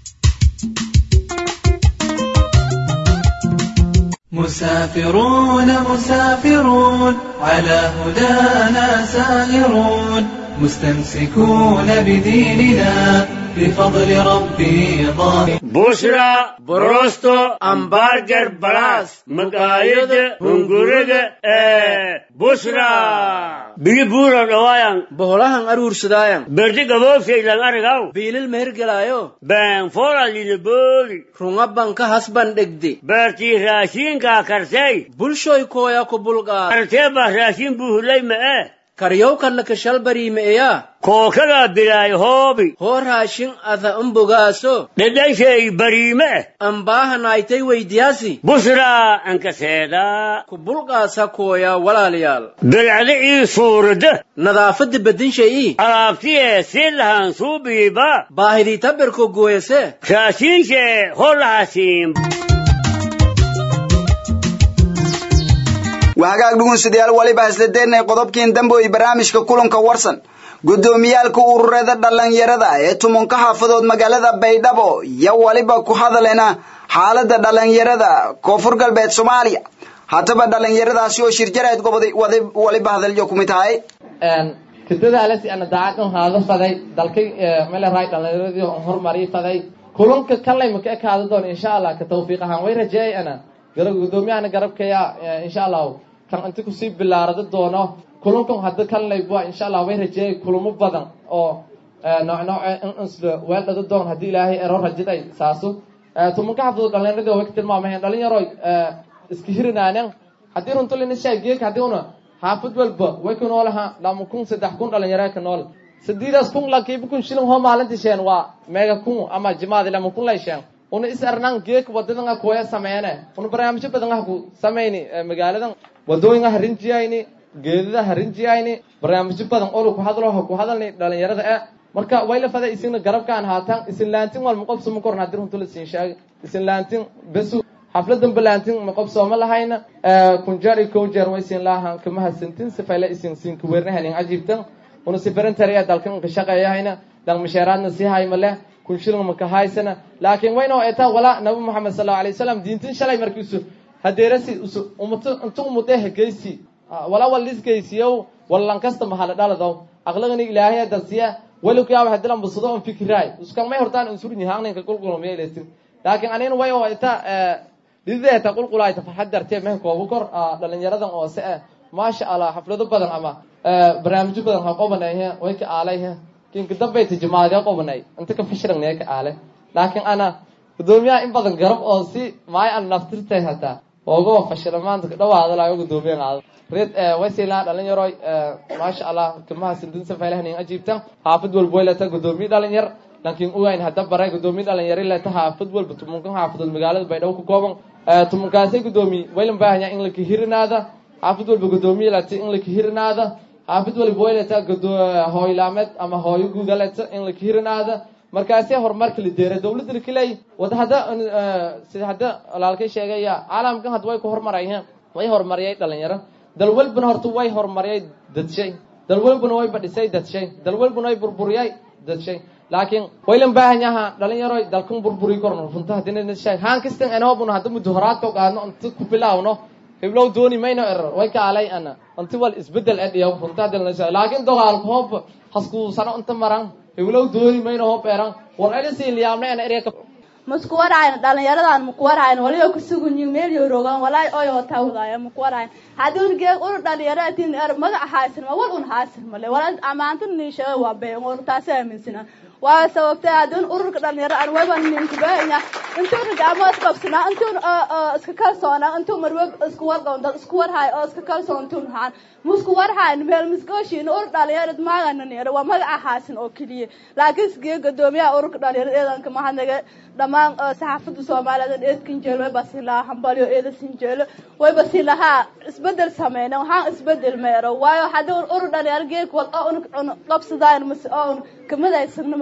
مسافرون مسافرون على هدانا سائرون مستمسكون بديننا بفضل ربي ظاهر بشرى بروستو امبارجر بلاس مقايد هنغورد بشرى بيبورا روايان boholahan aruursadaayan بردي قبوفي للأرغاو biilil mehergelaayo بان فورا لنبولي runga banka hasban dhegde برتي راشين كا كرتي bulshoy kooya ku bulqaa كرتي با راشين بوهلي ما karyowkanna kashal bariimeeyaa كوكلا بلاي هوبي hoo raashin ada umbogaaso لدي شيء بريمة ambaahanaaytay weydiyaasi بشرى انك سيدا ku bulqaasa kooya walaalayaal بالعدي صورده nadaafadda bedin shay'ii alaabtiye si lahan suubiiba baahidii tabirko gooyase raashinshe holahaasiin wahagaag dhugunsidayaal waliba isladeenay qodobkiin dambe iyo barnaamijka kulanka warsan guddoomiyaalka ururada dhallinyarada ee tumanka xaafadood magaalada baydhabo iyo waliba ku hadalena xaalada dhallinyarada koonfur galbeed soomaaliya haddaba dhallinyaradaasi oo shirjarayd goboday waliba hadalyo kumid tahay kadadaales ana daacad un haado faday dalkay mele raay dhallinyaradii on horumari faday kulanka kalay maka ekaado doon insha allah ka tawfiiq ahaan way rajeeyay ana garab guddoomiyahana garabkaya insha allahu kan inta kusii bilaarado doono kulankan hadda kalay bua insha allah way rajeeyay kulamo badan oo nooc nooc insla weeldhado doon haddii ilaahay ero rajiday saasu tumanka xafadood dhallinyaradii way ka tilmaamahayn dhallinyaroy iska hirinaanen haddii runtulina shaageeka haddii una xaafad walba way ku noolaha lama kun saddex kun dhalinyaro ka nool sideedaas kun lakiiba kun shilin hoo maalinti sheen waa meega kun ama jimaadi lama kun lay sheen una is arnaan geek wadadanga kuwaya sameeyane una barnaamijyo badan ah ku sameyni magaaladan wadooyin ah rinjiyayni geedada ha rinjiyayni barnaamijyo badan oo ku hadlo ha ku hadalni dhalinyarada eh marka way la faday isina garabkaan haatan isin laantin wal maqob suma korna hadir huntul isin shaag isin laantin besu xafladan balaantin maqob sooma lahayna kunjar iyo kunjar way isin laahan kama hasantin sifayla isin sin ku weernahanin cajiibtan una sifaran tariya dalkan ka shaqeeyahayna dhan mishaaraadna si hayma leh kun shilin maka haysana laakiin wayna eetaa walaa nabi maxamed sallallahu alayhi wasallam diintin shalay markiisu hadeerasi usu umatu intu umudee hegeysi walaa walis geysiyow wallan kasta mahala dhaladaw aqlagani ilaahay darsiya wali ku yaaba hadilan busado on fikiraay uskan may hortaan insurin yahaanka qulqulum yeeleetin laakiin anina way oo eetaa dideeta qulqulaayta farxad dartee meh koobu kor dhalinyaradan oo se eh maasha allah xaflado badan ama barnaamijyo badan ha qobanayhe way ka aalayhe kinka dambayta jimaadee qobanay inta ka fashiragnaye ka aale laakiin ana gudoomiyaha in badan garab oo si maay an naftirtay hataa oogaba fashila maanta dhawaadalayo gudoomiya qaado red waysilaa dhalinyaroy maasha allah kamaha sindinsa faylahnin ajiibta xaafid walba way leeta gudoomiye dhalinyar laakiin ugayn hadda baray gudoomiye dhalinyari leeta xaafid walba tumunkan xaafadood magaalada baydhabo ku kooban tumunkaasay gudoomiye waylan baahanya in la kahirinaada xaafid walba gudoomiye leeta in la kahirinaada xaafid walba way leeta hooylaameed ama hooyo guuda leeta in la kahirinaada markaasee horumarka la deera dawladda lakaley wada hadda sida hadda walaalkay sheegaya caalamkan hadda way ku horumarayeen way horumariyay dhalinyaro dal walbana horta way horumariyay dadshay dal walbana way badhisay dadshay dal walbana way burburiyay dadshay laakiin waylan baahan yaha dhalinyaroy dalkan burburi korno runta hadina shay haan kastan anobuna hadda muddo horaadka qaadno inta ku bilaawno hiblow dooni mayno error way ka alay ana inta wal isbedel adiyo runta hadina shay laakiin dagaalka hoob hasku sano inta maran hiblow dooni mayno hoob eran war aysan liyaamna ana ereyka masku waraayn dhalinyaradan maku waraayn waliba kusugunyin meel yorogan walaa oyo tawdaaya maku waraayn haddii un geeg ur dhalinyaro atin er magaca haasin ma wal un haasin male wala amaanta niishaga waa been or taasi aaminsana waa sababtay haddii un ururka dhalinyaro aan weba ninkubaanya intuu rigaamo isqabsanaa intuu iska kalsoonaa intuu marwe isku warqoon dad isku warhaay oo iska kalsoon intuu nahaan musku warhayn meel miskooshiin ur dhalinyarad maagana neero waa magaca haasin oo keliya laakiin isgee gadoomiyaha ururka dhalinyarada eedanka mahadnaga dhammaan saxaafada soomaaliyeed eedkan jeelo way basi lahaa hambalyo eeda sinjeelo way basi lahaa isbedel sameyna waxaan isbedel meero waayo haddii un urur dhalinyaro geek wal oo un qabsadaan mase oo un kamid aysan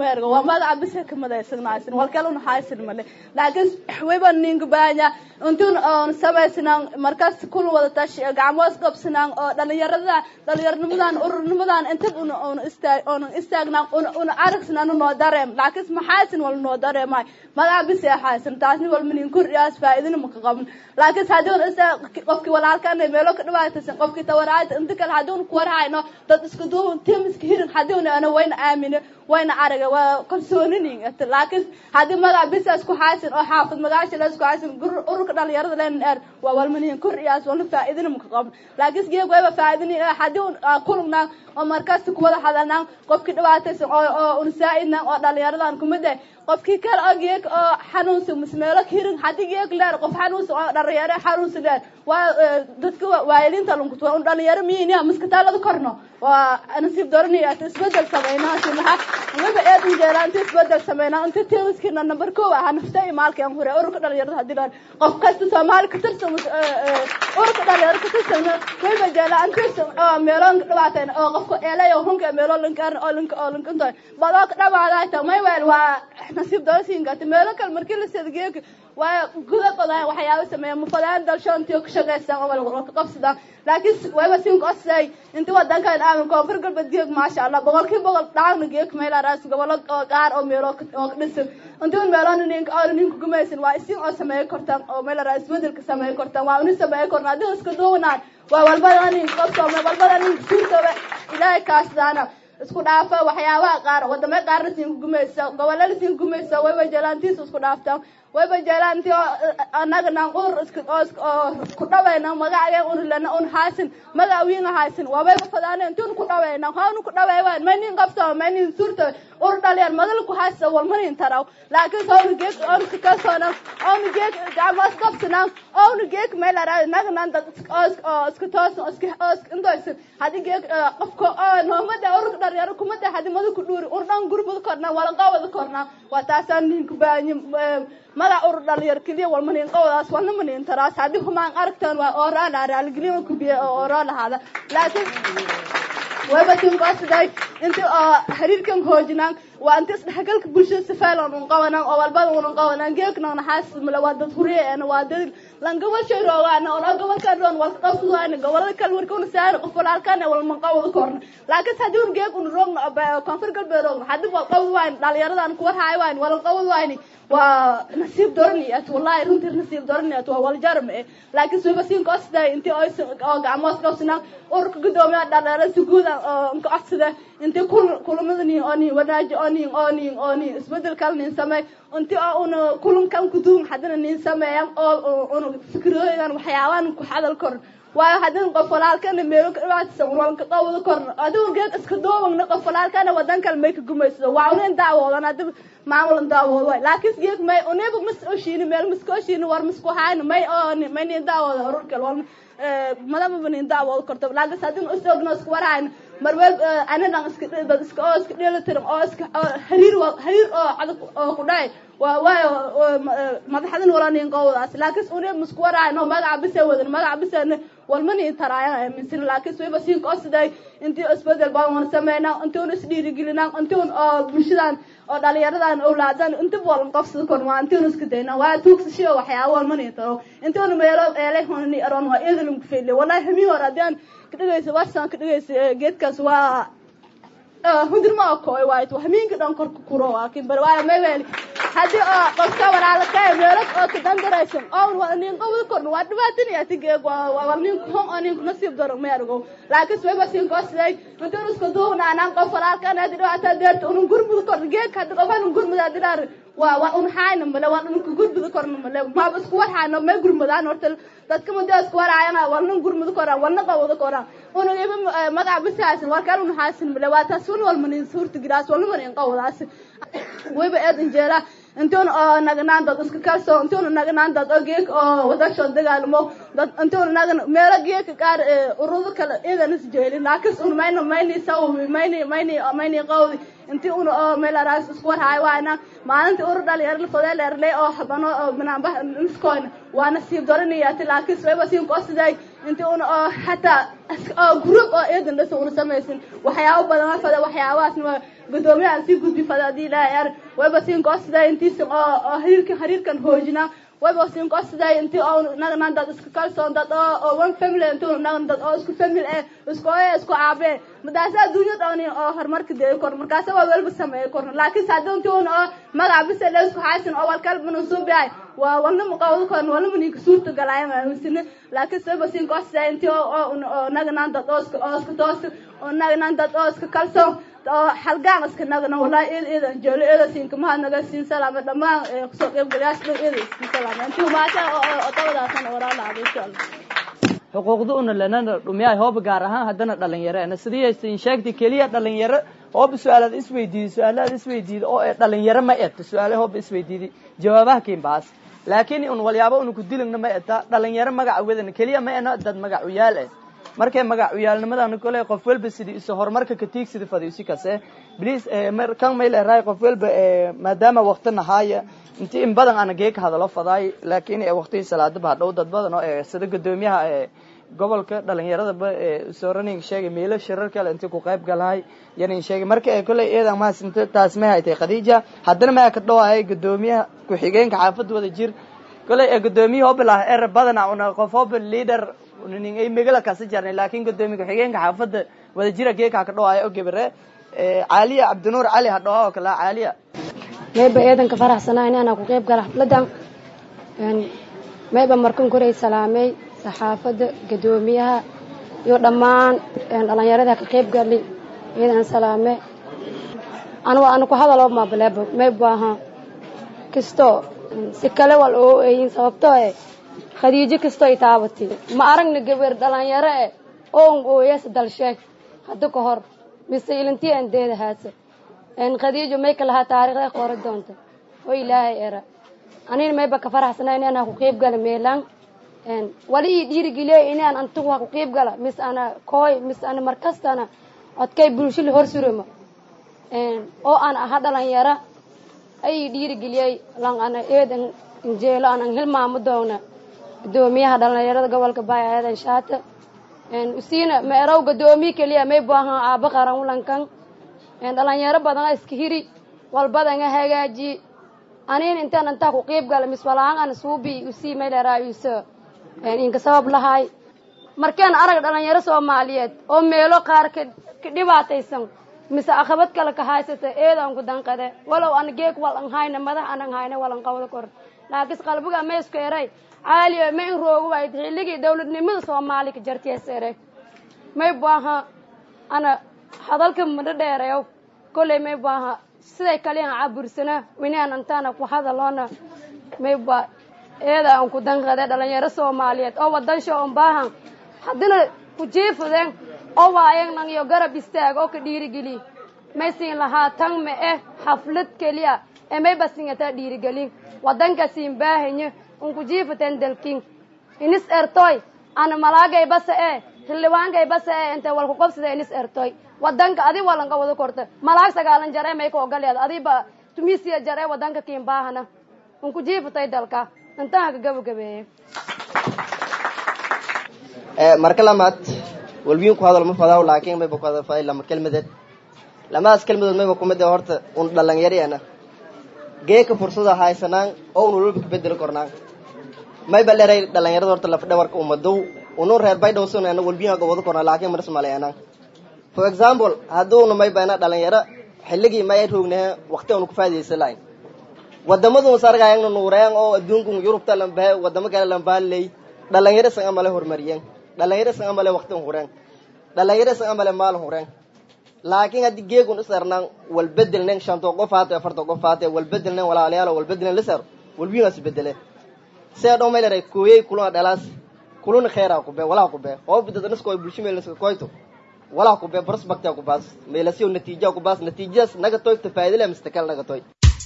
meergo waa magaca bisa ka madaysanaysan walkale una haysan male laakiin wayba ninka baanya intuun oon samaysnaan markaas kul wada tashi gacmoos qabsanaan oo dhalinyarada dhalinyarnimadan ururnimadan intab una una istaag una istaagnaan una una aragsnaan noo dareem laakiin maxaysan wal noo dareemay magaca bisa haysan taasni wal minin kuriyaas faa'iidina ma ka qaban laakiin haddii una istaag qofkii walaalkan meelo ka dhibaataysan qofkii tawaraayta inta kale haddii una ku warhayno dad isku duuban tim iska hirin haddii una ana wayna aamine wayna araga waa kalsooninin laakiin haddii magaca bisaas ku haysan oo xaafid magaasha la isku haysan ururka dhalinyarada leen eer waa walmanihin kuriyaas wala faa'iidina ma ka qaban laakiin geeg wayba faa'iidini haddii un kulugnaan oo markaas kuwada hadalnaan qofkii dhibaataysan oo oo un saa'idnaan oo dhalinyaradan kumid eh qofkii kale oo geeg oo xanuunsan mismeelo hirin haddii geeg leer qof xanuunsan oo dhalinyaro xanuunsan leer waa dadka waayiliinta lunkutu waa un dhalinyaro miyiniya miskataalada korno waa nasiib doranaya inta isbedel sameynaa si maxaa waba eed injeelaa inta isbedel sameynaa inta teemiskiina number kow ahaa nafta iyo maalkan hore ururka dhalinyarada haddii dhaan qof kasta soomaali ka tirsan ururka dhalinyarada ka tirsan wayba jeelaa inta meeloon dhibaateen oo qofka eelay oo hunka meelo linkaan oo linka oo linkantoy badoo ka dhawaadaayta may weel waa nasiib dorasiin gata meelo kale markii la sedgeeka waa guda badan waxyaabo sameeya mufadaan dalshoontii ka shaqaystaan oo wala ka qabsadaan laakiin wayba siin qosay inta wadankan aamin koonfur galbeed geeg maasha allah boqolkiiba boqol dhaagna geeg meela raas gobolo oo qaar oo meelo oo ka dhisan inta meeloon ninka oo ninka gumaysan waa isin oo sameey kortaan oo meela raas bedelka sameey kortaan waa uni sameey kornaa hadii iska duwanaan waa walbada nin qabto walbada nin suurtooba ilaahay kaasdaana isku dhaafa waxyaabaha qaar wadamo qaarna siin gumaysa gobolada siin gumaysa wayba jelaantiisa isku dhaaftaan wayba jelaanti annaga naan udur iska oo ku dhawayna magacaya un lana un haasin magac wiinga haasin wabayba fadaana intuun ku dhawayna haanu ku dhawaywan maynin qabto maynin suurta ur dhaliyan madal ku haasa walmanin taraw laakiin sawnu geek on ka kalsoona on geek gacmaas qabsana on geek meelara naga nan dad iska toos iska indoysin hadii geek qofka oo noomada urka dhalinyaro kumada hadii madu ku dhuuri ur dhan gurbad korna wala qawada korna waa taasaan ninku baanyi magac urur dhalinyaro keliya walmanin qawadaas walna manin taraas haddii humaan aragtaan waa ooraan raaligeliya kubiya oo ooraan lahaada laakiin wayba tinkoosiday inti oo xiriirkan hoojinaan waa inti isdhexgalka bulshada sifaalan un qabanaan oo walbada unan qabanaan geekna naxaas male waa dad huriyeena waa dad lan gobashay roogaana oo gobolkan roon walka qabsadayna gobolada kale warka una saari qof walaalkaan walman qawada korna laakiin haddii un geeg un roogna koonfur galbeed roogna haddii wal qawad wayn dhalinyaradan kuwar haay wayn walan qawad wayni waa nasiib doraniyat wallahi runtii nasiib doraniyat waa waljarm eh laakiin suuba siin koosday intii oo gacmoos qabsanaan ururka gudoomiya dhalinyarada si guud oo nka codsada intii kulamada nin oo nin wanaaji oo nin oo nin oo nin isbedel kale nin sameey intii oo una kulankan kuduum haddana nin sameeyan oo una fikrooyingan waxyaabaan ku hadal korin waayo haddii qof walaalkana meelo ka dhibaataysan walka qawada korna adigu geed iska doobagna qof walaalkana wadan kale may ka gumaysado waa unin daawoodan hadii maamulan daawoodo waay laakiin geed may uniba mas oshiini meel maska oshiini war masku hayna may oo may nin daawooda ururkal walma madama nin daawoodo korto laakiin haddii usogno isku warhayna marweel anadan iska dad iska oo iska dheelatiran oo iska xiriir xiriir oo adag oo ku dhacay waa waayo madaxdan wala nin qowdaas laakiin une musku waraayno magaca bisa wadan magaca bisana walmani taraayan aaminsan laakiin wayba siin qoosiday intii isbedel baan wan sameynaa intii un isdhiirigelinaa intii un oo bulshadan oo dhalinyaradan awlaadan inta walan qabsada kor waa intii un iska daynaa waa tuugsashiyo waxyaaba walmani taro intii un meelo eelay honani aroon waa eedalin ku feyle wallahi hami hore haddii kadhigaysa warsan kadhigaysa geedkaas waa hundirma koy waayt hamiinka dhan kor ku kuro laakiin bar waa may weeli haddii oo qofka walaalka meelo oo ka dandaraysan oo waa nin qowda korna waa dhibaatin ya tigeeg waa waa nin hon oo nin nasiib daro ma argo laakiin way basin koosay inta isku duuna anaan qof walaalka ana dhibaata deerta unun gurmud kor geeg hadda qof unun gurmud adilar waa waa un hayna male waa un ku gurmud korna male ma isku waxaana ma gurmudaan horta dadka muddo isku waraayana waa un gurmud koraan waa qowda koraan una iba magaca bisaas waa kale un haasin male waa taas wal wal manin suurta gidaas wal manin qowdaas wayba eed injeela intuun oo nagnaan dad iska kalsoo intuun nagnaan dad oo geek oo wadasho dagaalmo dad intuun nagna meelo geeka qaar urudo kale idan is jeelin laakiin un mayno mayni saw mayni mayni mayni qawdi intii un oo meel araas isku warhaay waana maalintii uru dhalinyaro lafadee leerley oo habano oo banaanba niskoyna waa nasiib doraniyati laakiin wayba siin koosiday intii un oo xataa oo group oo eedan dhasa una samaysin waxyaabo badan fada waxyaabahaasna gudoomiyaha sii gudbi fada hadii ilaahay ar wayba siin koosiday intiisa oo oo xiriirkan xiriirkan hoojina wayba siin koosiday intii oo nagnan dad isku kalsoon dad oo oo one family intuu nagnan dad oo isku family eh isku ee isku aabe madaasa adduunyada oo oo horumarka dee kor markaasa waa walba sameey kor laakiin saadon intii oo magac bisa la isku haysan oo walkal manusub yahay waa walna muqawdo kon walna mani suurta galay ma misne laakiin sabab siin koosiday intii oo oo nagnan dad oo isku oo isku toos oo nagnan dad oo isku kalsoon oo halgaan iska nagna wallahi id idan joolo ida siin kama naga siin salaama dhamaan soo qayb galaas dhow ida siin salaama intii maasha oo tabadaasan waraalaha insha Allah xuquuqda una lenana dhumiyahay hooba gaar ahaan haddana dhalinyaro ana sidii aysan sheegtay keliya dhalinyaro hooba su-aalaad isweydiiday su-aalaad isweydiiday oo ee dhalinyaro ma eta su-aale hooba isweydiiday jawaabaha kiin baas laakiin un walyaabo una ku dilagna ma eta dhalinyaro magaca wadana keliya ma ena dad magacuyaal eh markay magacuyaalnimadana kole qof walba sidii isu horumarka ka tiigsida fadhiisi kase bliis kan may leerahay qof walba maadaama waqti nahaaya inti in badan ana gee ka hadalo fadaay laakiin waqtigii salaadaba hadhow dad badan oo sida gudoomiyaha gobolka dhalinyaradaba sooraning sheegay meelo shirar kale intii ku qayb galahay yanin sheegay marka koley eedan mahadsanto taas may haytay khadiija haddana maya ka dhawaayay gudoomiyaha ku-xigeenka xaafad wada jir koley gudoomiyaha hobilah er badana una qof hob leader nin ay megala kasi jarnay laakiin gudoomiya ku-xigeenka xaafadda wada jira geeka ka dhawaaya oo gebere caaliya cabdinuur cali hadhawa oo kale caaliya mayba eedanka faraxsanaa inaan ku qayb gala xafladan mayba markan koray salaamay saxaafadda gudoomiyaha iyo dhammaan dhalinyarada ka qayb gali eedan salaame anu anu ku hadalo mabalebo mayba aha kisto si kale wal oo eeyin sababtoo eh khadiijo kastoo ay taabatay ma aragna gabar dhalinyaro eh oo ooyas dalsheeg hadda ka hor mise ilintii aan deeda haasa khadiijo may ka lahaa taariikhda qori doonta oo ilaahay era anina mayba ka faraxsanaa inaan ku qayb gala meelaan wali ii dhiirigeliya inaan antigu ha ku qayb gala mis ana kooy mis ana markastana codkay bulshada hor surama oo aan aha dhalinyaro ay dhiirigeliyay lan ana eedan injeelo aan hilmaamo doona gudoomiyaha dhalinyarada gobolka baay aadan shaata usiina ma erow gudoomiye keliya may baahan aaba qaran ulankan dhalinyaro badan iska hiri walbadan hagaaji anin intaan intaa ku qiib gala miswalaan an suubi usii may dheeraayuso inka sabab lahay markaan arag dhalinyaro soomaaliyeed oo meelo qaar ka dhibaataysan mise akhabad kale ka haysata eedaan ku danqade walow an geeg wal an hayna madax anan hayna walan qabada kor laakiin qalbiga ma isku eray caaliya ma in roogo waay xilligii dawladnimada soomaaliya ka jartiyaas ereg may baaha ana hadalka madho dheereyow kolley may baaha siday kaliyan cabursana winaan antaana ku hadaloona may ba eeda aan ku danqade dhalinyaro soomaaliyeed oo wadansha on baahan haddina ku jiifadeen oo waayan iyo garab istaag oo ka dhiirigeli may siin lahaa tan ma eh xaflad keliya ee may basingataa dhiirigelin wadanka siin baahanye unku jiifateen dalkin inis ertoy ana malaagay basa ee xildhibaankay basa ee intay walku qobsada inis ertoy wadanka adi walanka wada korta malaag sagaalan jar ee may ka ogaleed adiba tumisiya jar ee wadanka kiin baahana unku jiifatay dalka intaan ka gabagabeeye marka lamaad walbiin ku hadal ma fadaaw laakiin mayba ku hadal faday lama kelmadeed lamadaas kelmadood mayba kumid ee horta un dhalinyariyana geeka fursada haysanaan oo un walba kabedeli kornaan mayba leray dhalinyarada horta lafdhabarka umadow unu reer baydhowsun ana walbiin aga wada kornaa laakiin maras maleyanaan for example hadduuna mayba ina dhalinyaro xilligii may roognahe waqti anu kufaadiyeysa lahayn wadamadu sargayangna nuureen oo adduunku yurubta lambahe wadamo kale lambaaley dhalinyaro san amale hormariyeen dhalinyaro san amale waqti hureen dhalinyaro san amale maal hureen laakiin haddii geegun isarnaan walbedelnen shanto qof haate afarto qof haate walbedelnen walaalayaalo walbedelnen lisar walbiinaas bedele see dhow may leray kooyey kuluna dhalaas kuluna kheyraa kube walaa kube oo bidadanisko bulsho meelnaska koyto walaa kube prospectia kubaas meelasiyo natiija kubaas natiijadaas naga toy tafaadile mistakal naga toy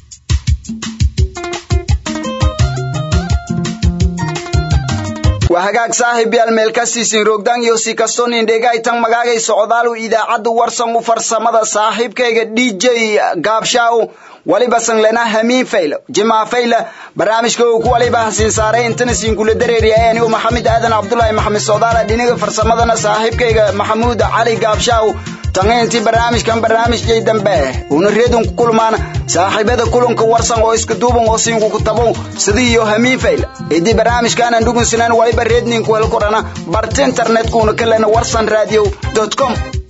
waa hagaag saaxiibyaal meelkasiisin roogdaan iyo si kastoo nindhegaytan magaagay socdaalu idaacadda warsan u farsamada saaxiibkayga d j gaabshaaw waliba sanglena hamiin fayla jimaa fayla barnaamijka uu ku waliba hasiin saaray intana siinkula dareeriya anigu maxamed aadan cabdulaahi maxamed socdaala dhinaga farsamadana saaxiibkayga maxamuud cali gaabshaaw tanga intii barnaamijkan barnaamijyay dambe una reedun ku kulmaan saaxiibada kulanka warsan oo iska duuban oo siingu ku tabow sidii iyo hamiin fayla idii barnaamijkaanan dhugunsinan waliba reedninku hel korana barta internetkuuna kalena warsan radio com